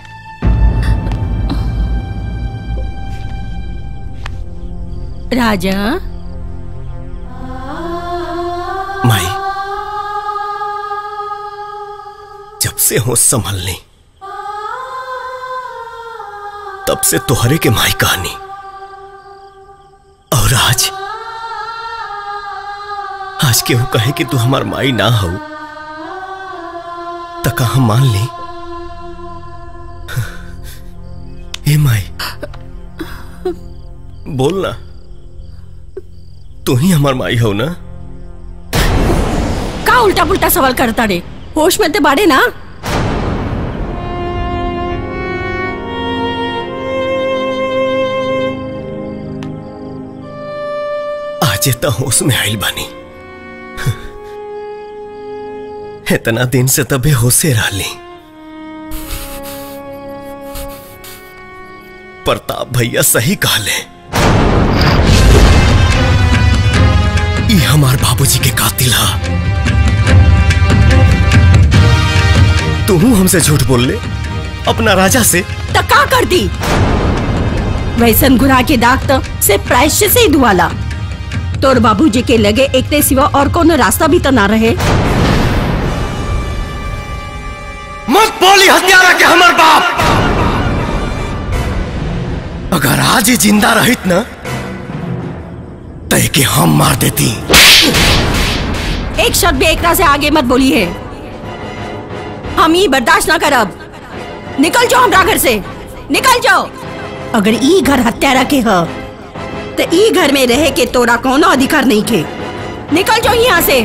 Speaker 1: राजा
Speaker 6: माई जब से होश संभल ली तब से तुहरे के माई कहानी और आज आज केहू कहे कि तू हमार माई ना हो त कहा मान ली ए माई बोल ना तू ही हमार माई हो ना
Speaker 1: का उल्टा पुल्टा सवाल करता रे होश में ते बाड़े ना
Speaker 6: आज त होश में आइल बानी इतना दिन से तबे होशे रहली प्रताप भैया सही कहले ई हमार बाबूजी के कातिल हा तू हमसे झूठ बोल ले अपना राजा से
Speaker 1: तो का कर दी वैसन गुनाह के दाग तो सिर्फ प्रायश्चित से ही धुआला तोर बाबूजी के लगे एक ते सिवा और कोनो रास्ता भी तो ना रहे
Speaker 6: मत बोली हत्यारा के हमर बाप अगर आज ही जिंदा रहित ना तय के हम मार देती
Speaker 1: एक शब्द भी एकरा से आगे मत बोली है हम ये बर्दाश्त ना करब निकल जाओ हमरा घर से निकल जाओ अगर ई घर हत्यारा के ह तो ई घर में रहे के तोरा कोनो अधिकार नहीं के निकल जाओ यहाँ से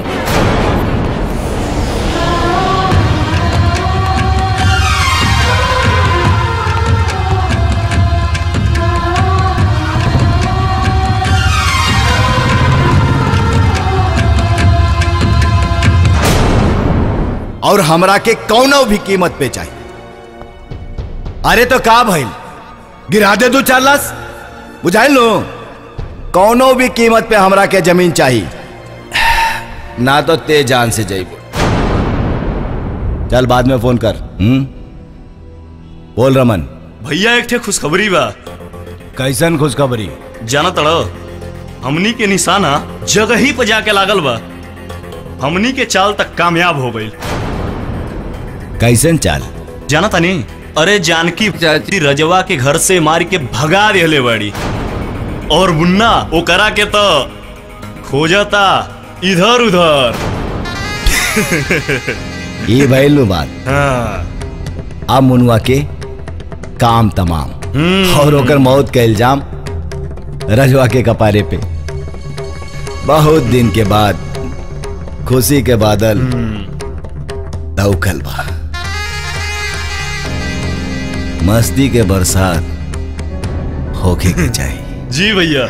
Speaker 14: और हमरा के कौनो भी कीमत पे चाहिए अरे तो का भइल गिरा दे दू चार लाश बुझाइल लो कौनो भी कीमत पे हमरा के जमीन चाहिए ना तो ते जान से जाइबो चल बाद में फोन कर हम्म बोल रमन
Speaker 5: भैया एक ठे खुशखबरी बा
Speaker 14: कैसन खुशखबरी
Speaker 5: जाना तड़ो हमनी के निशाना जगह ही पे जाके लागल बा हमनी के चाल तक कामयाब हो गई
Speaker 14: कैसन चाल
Speaker 5: जाना तनी अरे जानकी चाची रजवा के घर से मार के भगा देले बड़ी और मुन्ना वो करा के तो खोजता इधर उधर
Speaker 14: ये भइल नु बात
Speaker 5: हाँ
Speaker 14: अब मुनुआ के काम तमाम और ओकर मौत का इल्जाम रजवा के कपारे पे बहुत दिन के बाद खुशी के बादल दौखल बा मस्ती के बरसात होके के चाहिए
Speaker 5: जी भैया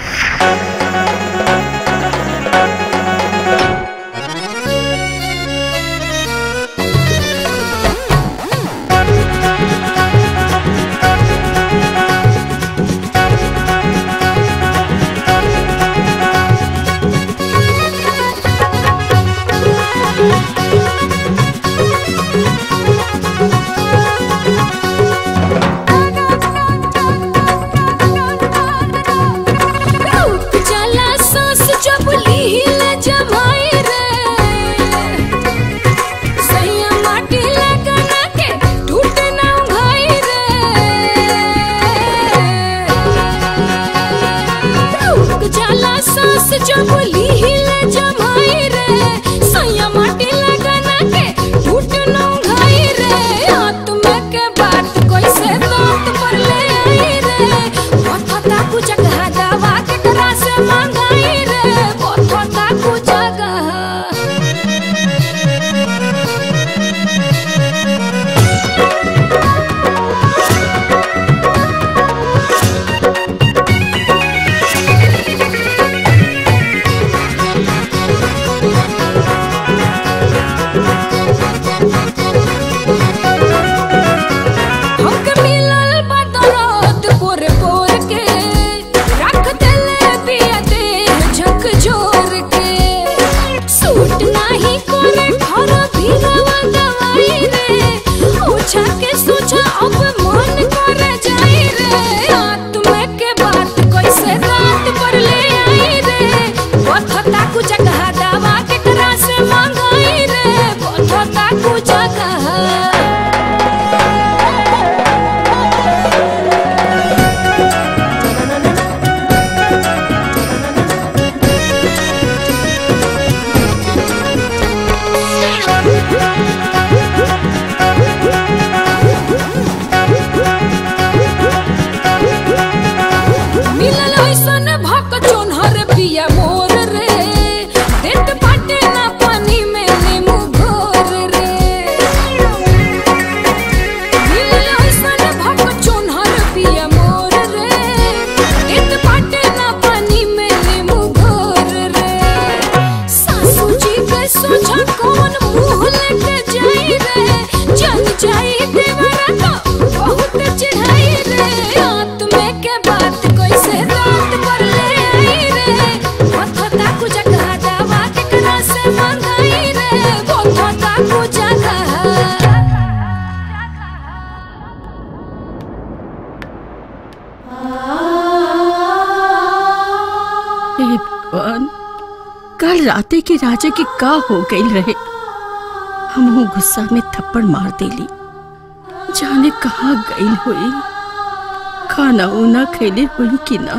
Speaker 1: कल राते के राजा के का हो गई रहे हम गुस्सा में थप्पड़ मार देली जाने कहाँ गई हुई खाना उना खैले हुई कि ना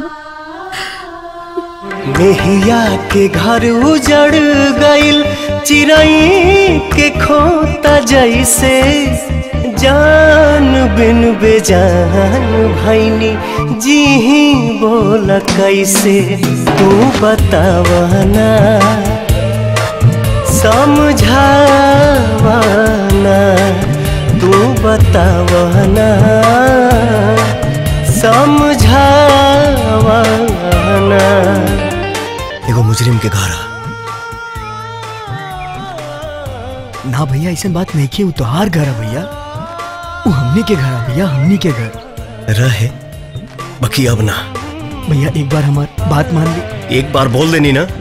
Speaker 16: मेहिया के घर उजड़ गइल चिरई के खोता जैसे जान बिन बेजान भैनी जी बोला कैसे तू बतावना समझावना तू बतावना समझावना
Speaker 6: एगो मुजरिम के घर
Speaker 12: ना भैया ऐसे बात नहीं की वो तोहार घर है भैया वो हमनी के घर है भैया हमनी के घर
Speaker 6: रहे बाकी अब ना
Speaker 12: भैया एक बार हमार बात मान ली
Speaker 6: एक बार बोल देनी ना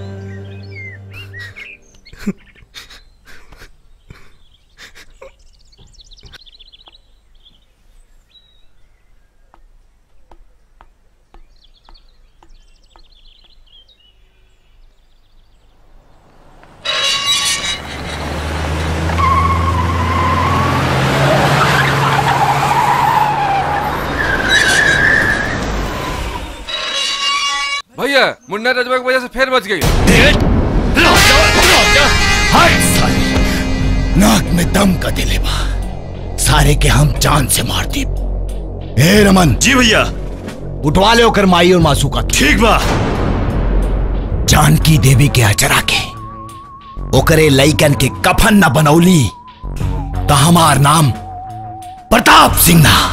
Speaker 2: भैया मुन्ना रजवा की वजह से फिर बच गई
Speaker 19: नाक में दम का दिले बा सारे के हम जान से मार दी ए रमन
Speaker 5: जी भैया
Speaker 19: उठवा ले ओकर माई और मासू का
Speaker 5: ठीक बा
Speaker 19: जानकी देवी के अचरा के ओकरे लइकन के कफन न बनौली तो हमार नाम प्रताप सिंह ना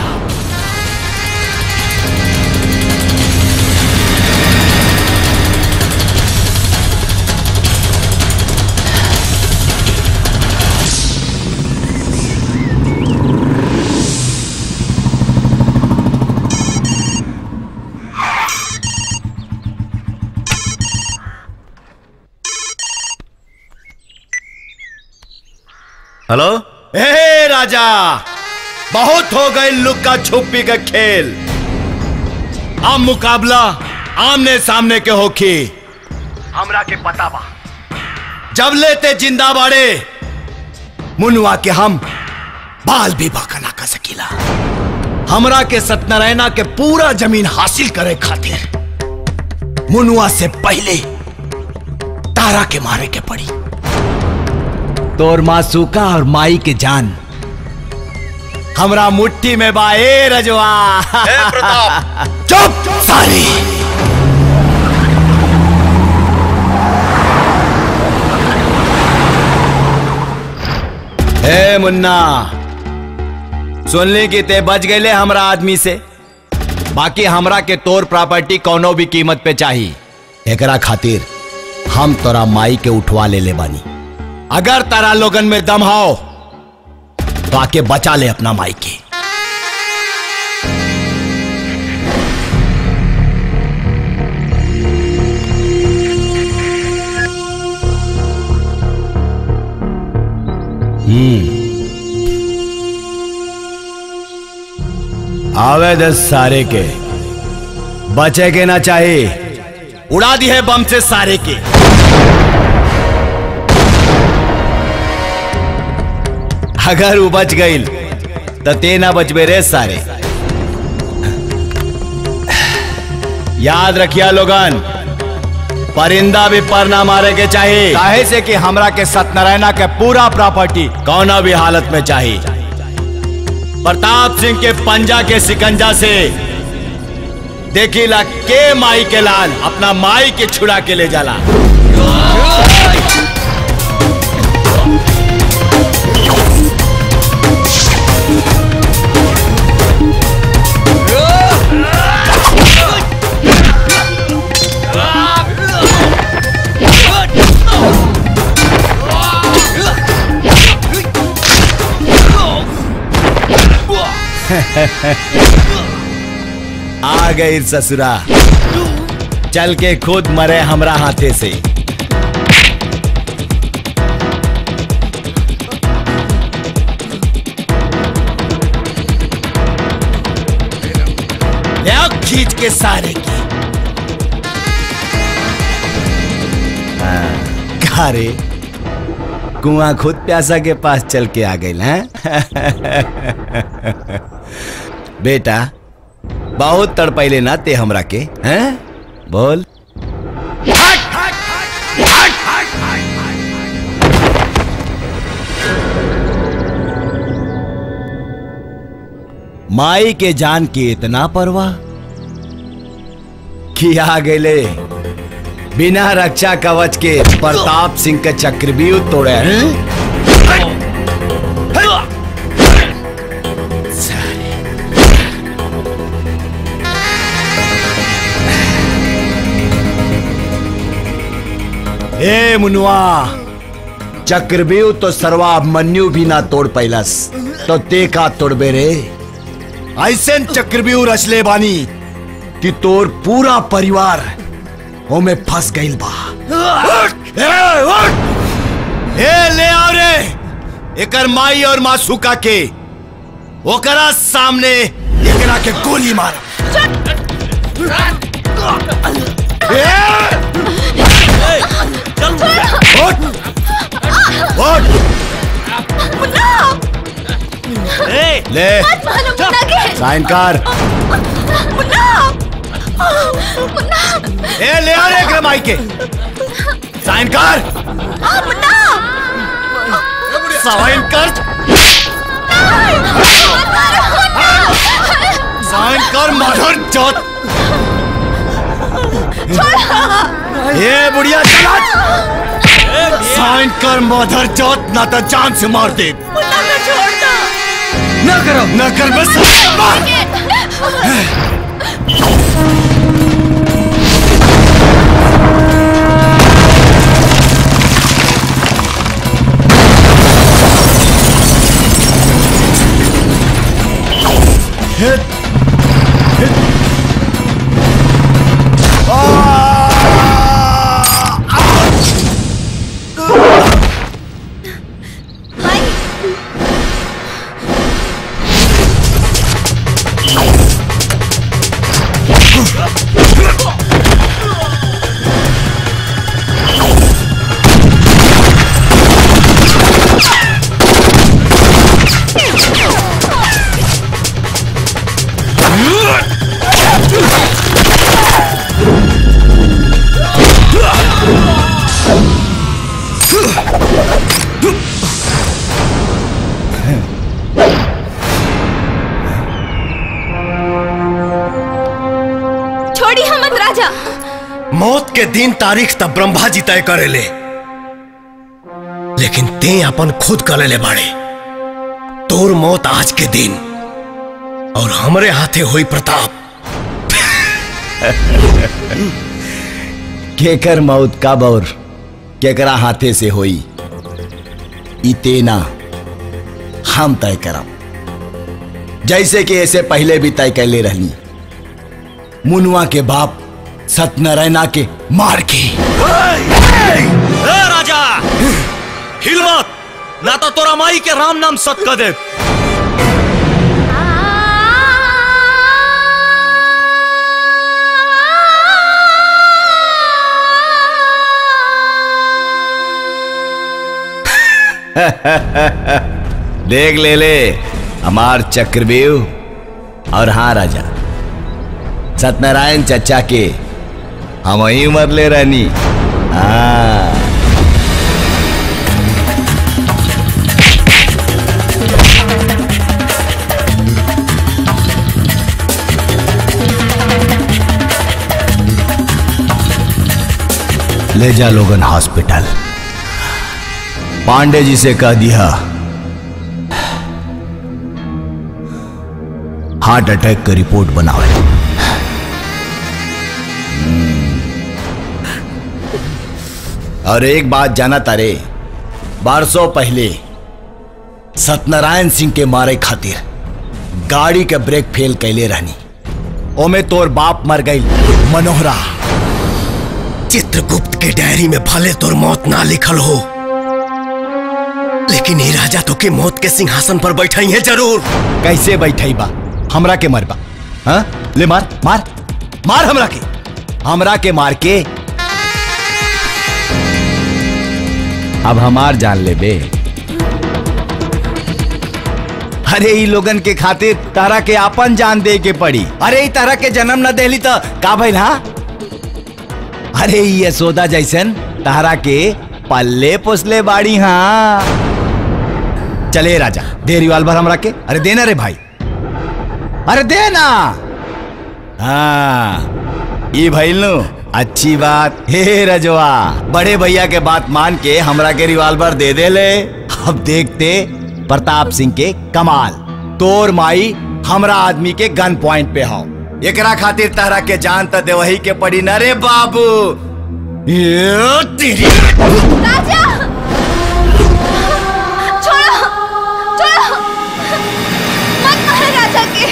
Speaker 14: हेलो ए राजा बहुत हो गए लुक्का छुपी का खेल अब मुकाबला आमने सामने के होखी हमरा के पता बा जब लेते जिंदा बाड़े मुनुआ के हम बाल भी बाका ना कर सकीला हमरा के सत्यनारायणा के पूरा जमीन हासिल करे खातिर मुनुआ से पहले तारा के मारे के पड़ी तोर मासूका और माई के जान हमरा मुट्ठी में बा ए रजवा चुप सारी ए मुन्ना सुन ली कि ते बच गए हमरा आदमी से बाकी हमरा के तोर प्रॉपर्टी कोनो भी कीमत पे चाहिए एकरा खातिर हम तोरा माई के उठवा ले ले बानी अगर तारा लोगन में दम हो तो आके बचा ले अपना माई के हम्म आवे दस सारे के बचे के ना चाहिए उड़ा दी है बम से सारे के अगर वो बच गई तो ते ना बचबे रे सारे याद रखिया लोगन परिंदा भी पर ना मारे के चाहिए काहे से कि हमरा के सत्यनारायणा के पूरा प्रॉपर्टी कौना भी हालत में चाहिए प्रताप सिंह के पंजा के सिकंजा से देखिला के माई के लाल अपना माई के छुड़ा के ले जाला आ गई ससुरा चल के खुद मरे हमरा हाथे से ले आओ खींच के सारे की अरे कुआं खुद प्यासा के पास चल के आ गई हैं बेटा बहुत तड़पैले ना ते हमरा के हैं बोल माई के जान के इतना परवाह कि आ गेले बिना रक्षा कवच के प्रताप सिंह का चक्रव्यूह तोड़े हैं? ए मुनुआ चक्रव्यूह तो सर्वाभिमन्यु भी ना तोड़ पैलस तो ते का तोड़बे रे ऐसे चक्रव्यूह रचले बानी कि तोर पूरा परिवार ओमे फंस गइल बा ए, उठ! ए ले आओ रे एकर माई और मासूका के ओकरा सामने एकरा के गोली मार उठ उठ ए, ले
Speaker 8: मत मारो मुन्ना के
Speaker 14: साइन कर
Speaker 8: मुन्ना मुन्ना
Speaker 14: ए ले आ रे एकरा माई के साइन कर
Speaker 8: आ, मुन्ना
Speaker 14: साइन कर साइन कर मदर चौथ ए बुढ़िया चला साइन कर मदर चौथ ना तो जान से मार दे
Speaker 8: मुन्ना को छोड़ दो
Speaker 14: ना करो ना कर बस मार
Speaker 10: छोड़ी हमत राजा
Speaker 6: मौत के दिन तारीख तब ब्रह्मा जी तय करेले लेकिन ते अपन खुद करेले बाड़े तोर मौत आज के दिन और हमरे हाथे हुई प्रताप
Speaker 14: केकर मौत का बौर केकरा हाथे से होई इतेना हम तय करब जैसे कि ऐसे पहले भी तय कैले रहनी मुनुआ के बाप सत्यनारायणा के मार के
Speaker 5: ए, राजा हिल मत ना तो तोरा माई के राम नाम सत कर दे
Speaker 14: देख ले ले हमार चक्रव्यूह और हाँ राजा सत्यनारायण चचा के हम वही मर ले रहनी हाँ ले जा लोगन हॉस्पिटल पांडे जी से कह दिया हार्ट अटैक का रिपोर्ट बनावे और एक बात जाना तारे बारसों पहले सत्यनारायण सिंह के मारे खातिर गाड़ी के ब्रेक फेल कैले रहनी ओमे तोर बाप मर गई मनोहरा
Speaker 6: चित्रगुप्त के डायरी में भले तोर मौत ना लिखल हो लेकिन ये राजा तो के मौत के सिंहासन पर बैठाई है जरूर
Speaker 14: कैसे बैठाई बा हमरा के मरबा हाँ ले मार मार मार हमरा के हमरा के मार के अब हमार जान ले बे अरे ई लोगन के खातिर तारा के आपन जान दे के पड़ी अरे ई तरह के जन्म न देली तो का भइल हा अरे ई यशोदा जैसन तारा के पल्ले पोसले बाड़ी हाँ चले राजा दे रिवाल्वर हमरा के अरे देना रे भाई अरे देना हाँ ये भइल नु अच्छी बात हे रजवा बड़े भैया के बात मान के हमरा के रिवाल्वर दे दे ले अब देखते प्रताप सिंह के कमाल तोर माई हमरा आदमी के गन पॉइंट पे हो एकरा खातिर तहरा के जान त देवही के पड़ी न रे बाबू ये तेरी
Speaker 10: राजा छोड़ो छोड़ो मत मारो राजा के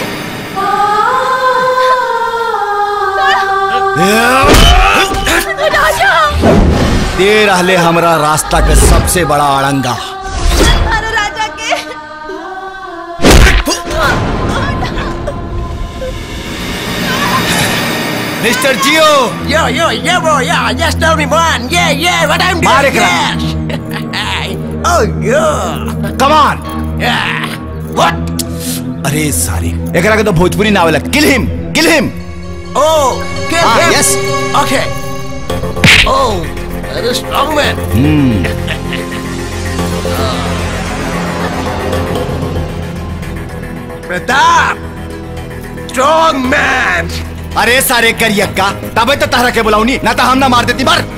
Speaker 10: छोड़ो। राजा
Speaker 14: दे रहले हमरा रास्ता के सबसे बड़ा अड़ंगा
Speaker 10: मत मारो राजा के
Speaker 14: mister Jio
Speaker 3: Yo, yo, yeah, bro, yeah, just tell me one. Yeah, yeah, what I'm doing.
Speaker 14: मार एकरा।
Speaker 3: yes. oh, yeah.
Speaker 14: Come on
Speaker 3: Yeah. What?
Speaker 14: अरे सारी एकरा के तो भोजपुरी ना आवेला kill him kill him
Speaker 3: Oh, kill
Speaker 14: Ah,
Speaker 3: him.
Speaker 14: yes.
Speaker 3: Okay. Oh, that is strong man.
Speaker 14: Hmm
Speaker 3: Pratap. Strong man.
Speaker 14: अरे सारे करियक्का तबे तो तहरा के बुलाऊनी ना तो हम ना मार देती मर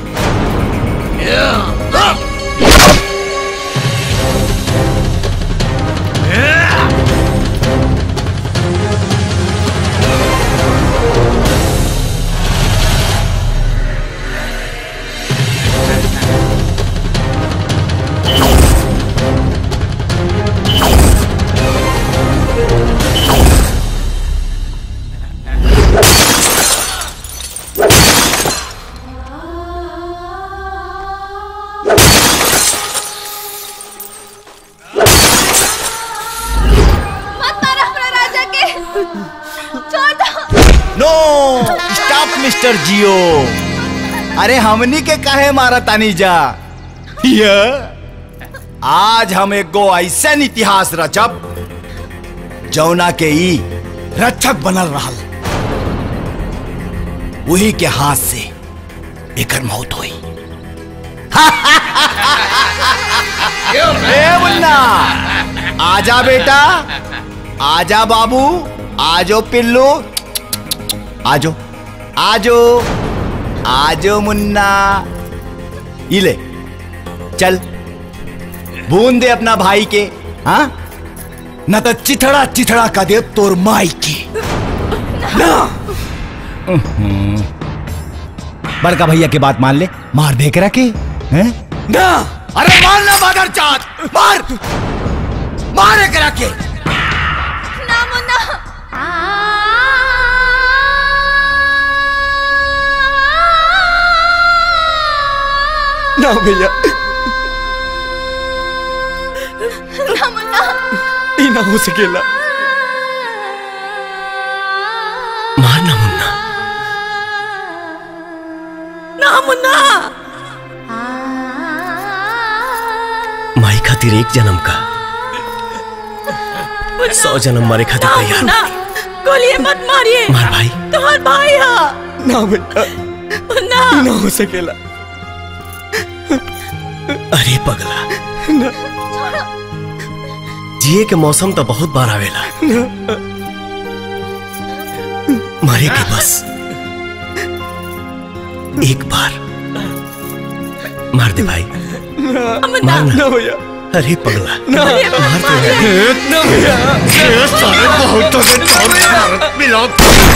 Speaker 10: मत मारो अपना राजा के छोड़ दो
Speaker 14: नो स्टॉप मिस्टर जियो अरे हमनी के काहे मारा तानी जा ये आज हम एगो ऐसन इतिहास रचब जौना के ई रक्षक बनल रहल वही के हाथ से एकर मौत हुई ए मुन्ना आजा बेटा आजा बाबू आजो पिल्लू आजो आजो आजो मुन्ना इले चल बूंद दे अपना भाई के हाँ न तो चिथड़ा चिथड़ा का दे तोर माई की ना बड़का भैया की बात मान ले मार दे करा के हैं ना अरे मार ना मादर चाँद मार मार करा के
Speaker 10: ना मुन्ना
Speaker 12: ना भैया
Speaker 10: ना मुन्ना
Speaker 12: ई ना हो सकेला मारना मुन्ना
Speaker 10: ना मुन्ना
Speaker 12: माई खातिर एक जन्म का सौ जन्म मारे खातिर तैयार
Speaker 1: ना गोलियां मत मारिए
Speaker 12: मार भाई
Speaker 1: तुम्हार भाई हा
Speaker 12: ना बेटा
Speaker 1: ना
Speaker 12: ई ना हो सकेला अरे पगला जिए के मौसम तो बहुत बार आवेला मारे के बस एक बार मार दे भाई मारना ना भैया अरे पगला
Speaker 16: ना।
Speaker 12: मार दे भाई।
Speaker 16: ना भैया।
Speaker 12: ये सारे बहुत मिला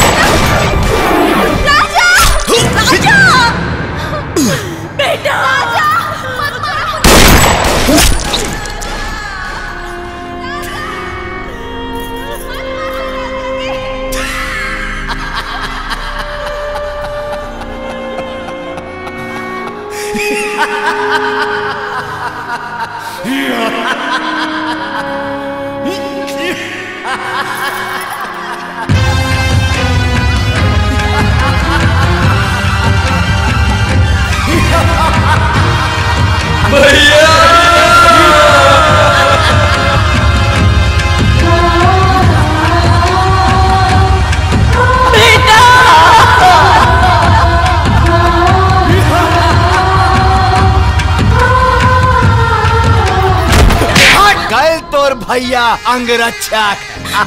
Speaker 10: राजा राजा
Speaker 1: बेटा
Speaker 16: भैया
Speaker 14: तोर भैया अंगरक्षक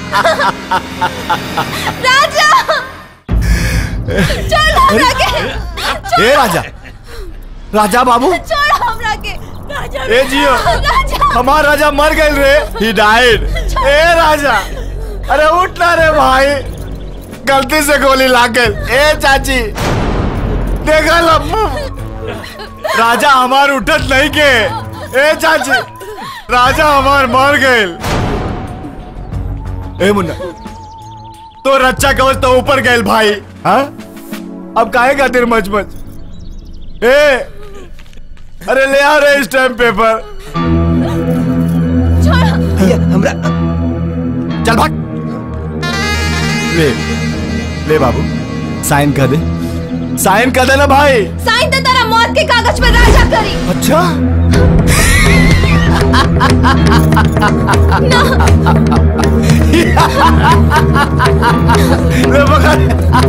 Speaker 10: राजा छोड़ हमरा के
Speaker 14: ए राजा राजा बाबू
Speaker 10: छोड़ हमरा के राजा
Speaker 14: ए जियो
Speaker 10: राजा
Speaker 14: हमार राजा मर गए रे ही डाइड ए राजा अरे उठ ना रे भाई गलती से गोली लाग गई ए चाची देखा लम्बू राजा हमार उठत नहीं के ए चाची राजा हमार मर गए ए मुन्ना तो रक्षा कवच तो ऊपर गए भाई हाँ अब काहे खातिर मच मच ए अरे ले आ रे स्टैम्प पेपर हमरा चल भाग ले ले बाबू साइन कर दे साइन कर दे ना भाई
Speaker 10: साइन तो तेरा मौत के कागज पर राजा करी
Speaker 14: अच्छा ले पकड़।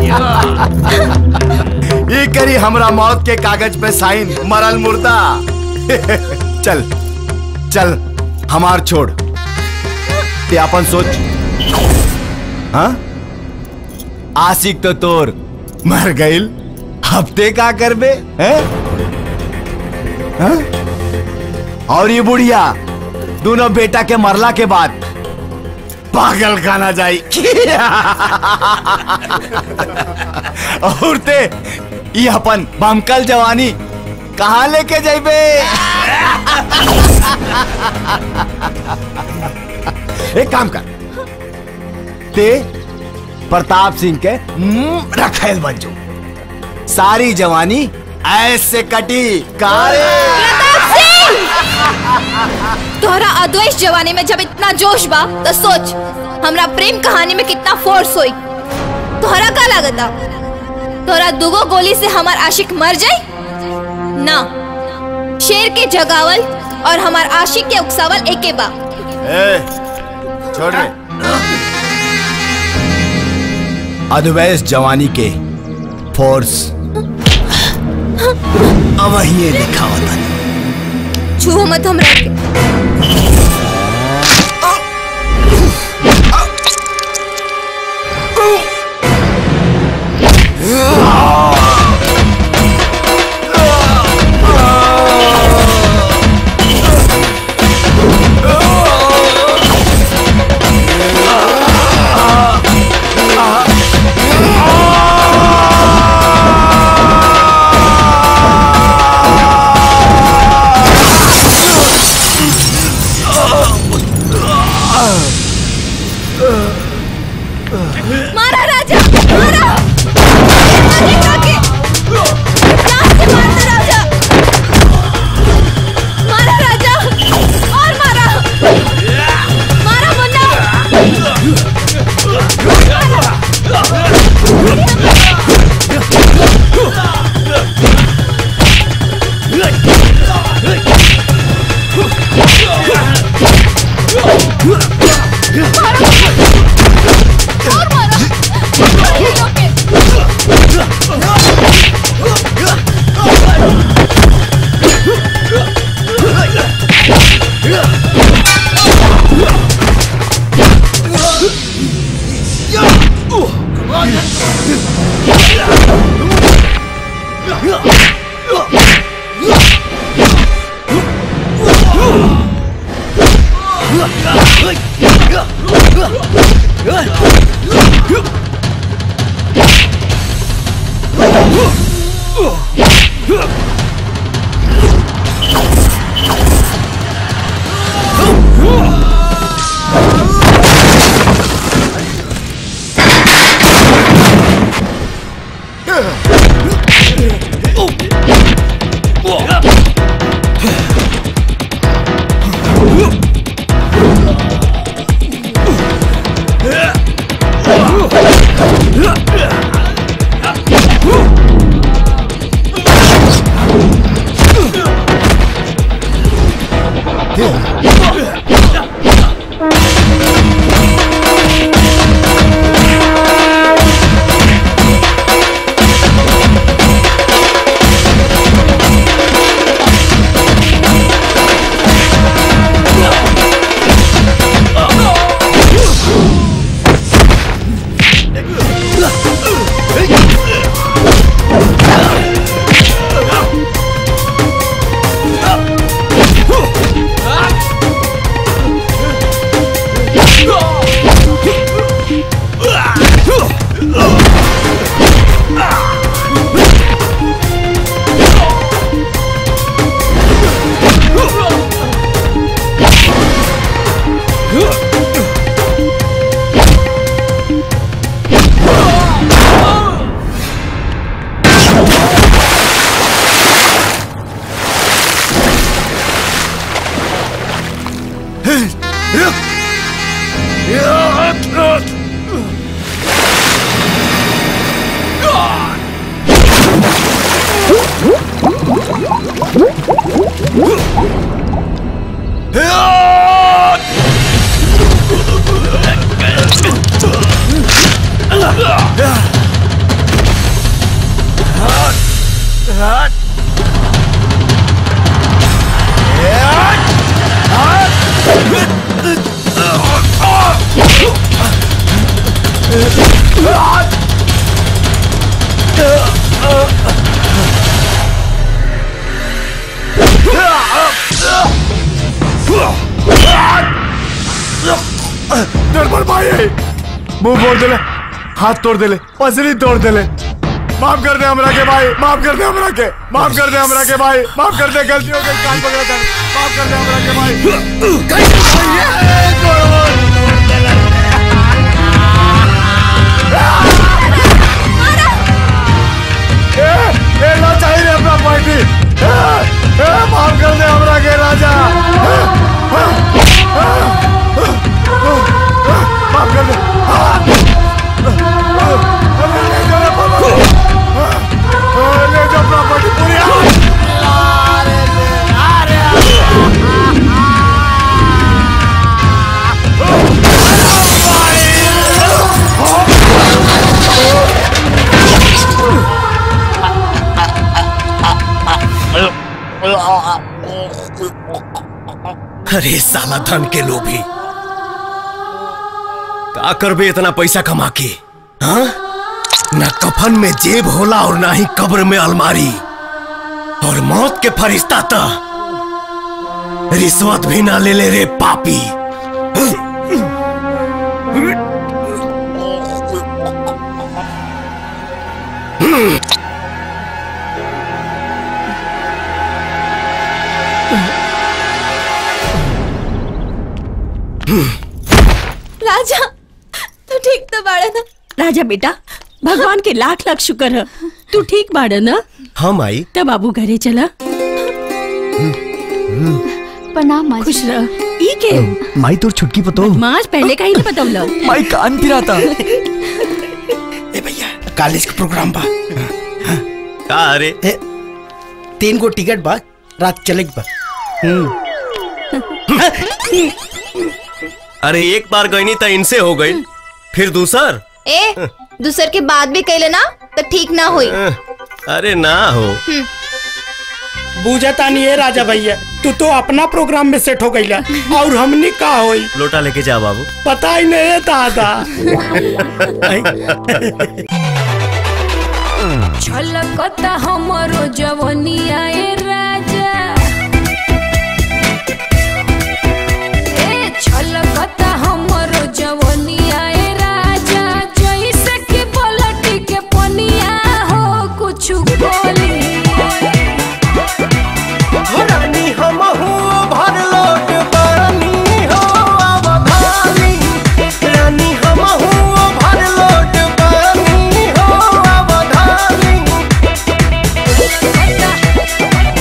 Speaker 14: ये करी हमरा मौत के कागज पे साइन मरल मुर्दा चल चल हमार छोड़ ते अपन सोच हाँ आशिक तो तोर मर गईल हफ्ते का करबे हैं हाँ? और ये बुढ़िया दोनों बेटा के मरला के बाद पागल खाना जाई और ते ये अपन बमकल जवानी कहाँ लेके जाइबे एक काम कर ते प्रताप सिंह के मुंह रखेल बन जो सारी जवानी ऐसे कटी कारे
Speaker 10: तोहरा अद्वैत जवानी में जब इतना जोश बा तो सोच हमरा प्रेम कहानी में कितना फोर्स होई तोहरा का लागता तोहरा दुगो गोली से हमार आशिक मर जाए ना शेर के जगावल और हमार आशिक के उकसावल एके बा
Speaker 14: ए, छोड़ रे अद्वैस जवानी के फोर्स अब ये लिखा होता
Speaker 10: छू मत हमरा के मारा राजा मारा मारे काके जान से मार दे राजा मारा राजा और मारा मारा मुन्ना
Speaker 15: रुक
Speaker 20: निर्मल भाई मुंह फोड़ देले हाथ तोड़ देले पसली तोड़ देले माफ कर दे हमरा के भाई माफ कर दे हमरा के माफ कर दे हमरा के भाई माफ कर दे गलती हो गई कान पकड़ा था माफ कर दे हमरा के भाई ए ए ना चाहिए अपना पार्टी ए, ए, माफ कर दे हमरा के राजा माफ कर दे ले जाओ प्रॉपर्टी पूरी
Speaker 6: अरे साला धन के लोभी का करबे इतना पैसा कमा के हाँ ना कफन में जेब होला और ना ही कब्र में अलमारी और मौत के फरिश्ता तो रिश्वत भी ना ले ले रे पापी
Speaker 10: राजा तू ठीक तो बाड़ा ना
Speaker 1: राजा बेटा भगवान के लाख लाख शुक्र है तू ठीक बाड़ा ना
Speaker 6: हम आई
Speaker 1: तब बाबू घरे चला
Speaker 13: प्रणाम माँ
Speaker 1: खुश रह ई के
Speaker 12: माई तोर छुटकी पतो
Speaker 1: माज पहले का ही नहीं बतौला
Speaker 12: माई कान फिराता
Speaker 7: कॉलेज के प्रोग्राम बा
Speaker 5: का अरे
Speaker 7: तीन गो टिकट बा रात चले बा
Speaker 5: अरे एक बार गईनी तो इनसे हो गई फिर दूसर
Speaker 10: ए दूसर के बाद भी कैले ना तो ठीक ना हुई
Speaker 5: अरे ना हो
Speaker 10: हम्म,
Speaker 7: बूझता नहीं है राजा भैया तू तो अपना प्रोग्राम में सेट हो गईला और हमने का होई
Speaker 5: लोटा लेके जा बाबू
Speaker 7: पता ही नहीं है दादा
Speaker 8: छलकता हमरो जवनिया ए राजा ए छलकता हमरो जवनिया ए राजा जैसे कि पलटी के पनिया हो कुछ बोली
Speaker 16: रानी हम भर लोट बानी हो अवधानी रानी हम भर लोट बानी हो अवधानी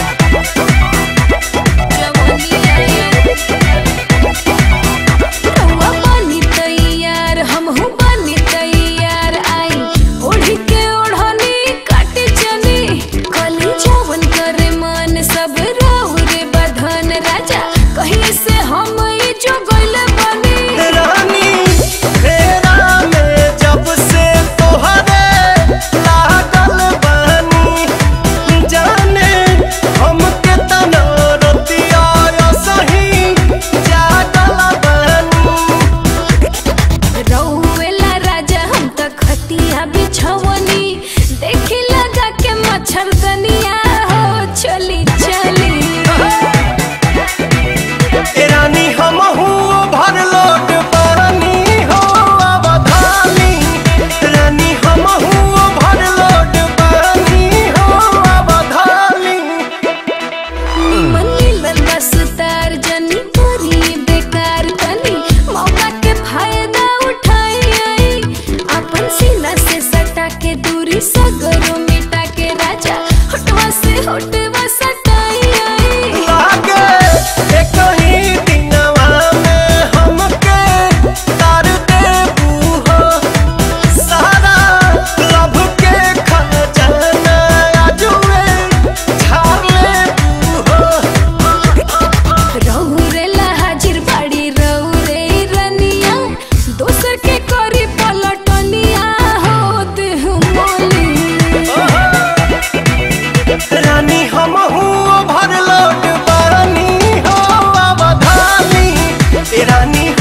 Speaker 16: ए रानी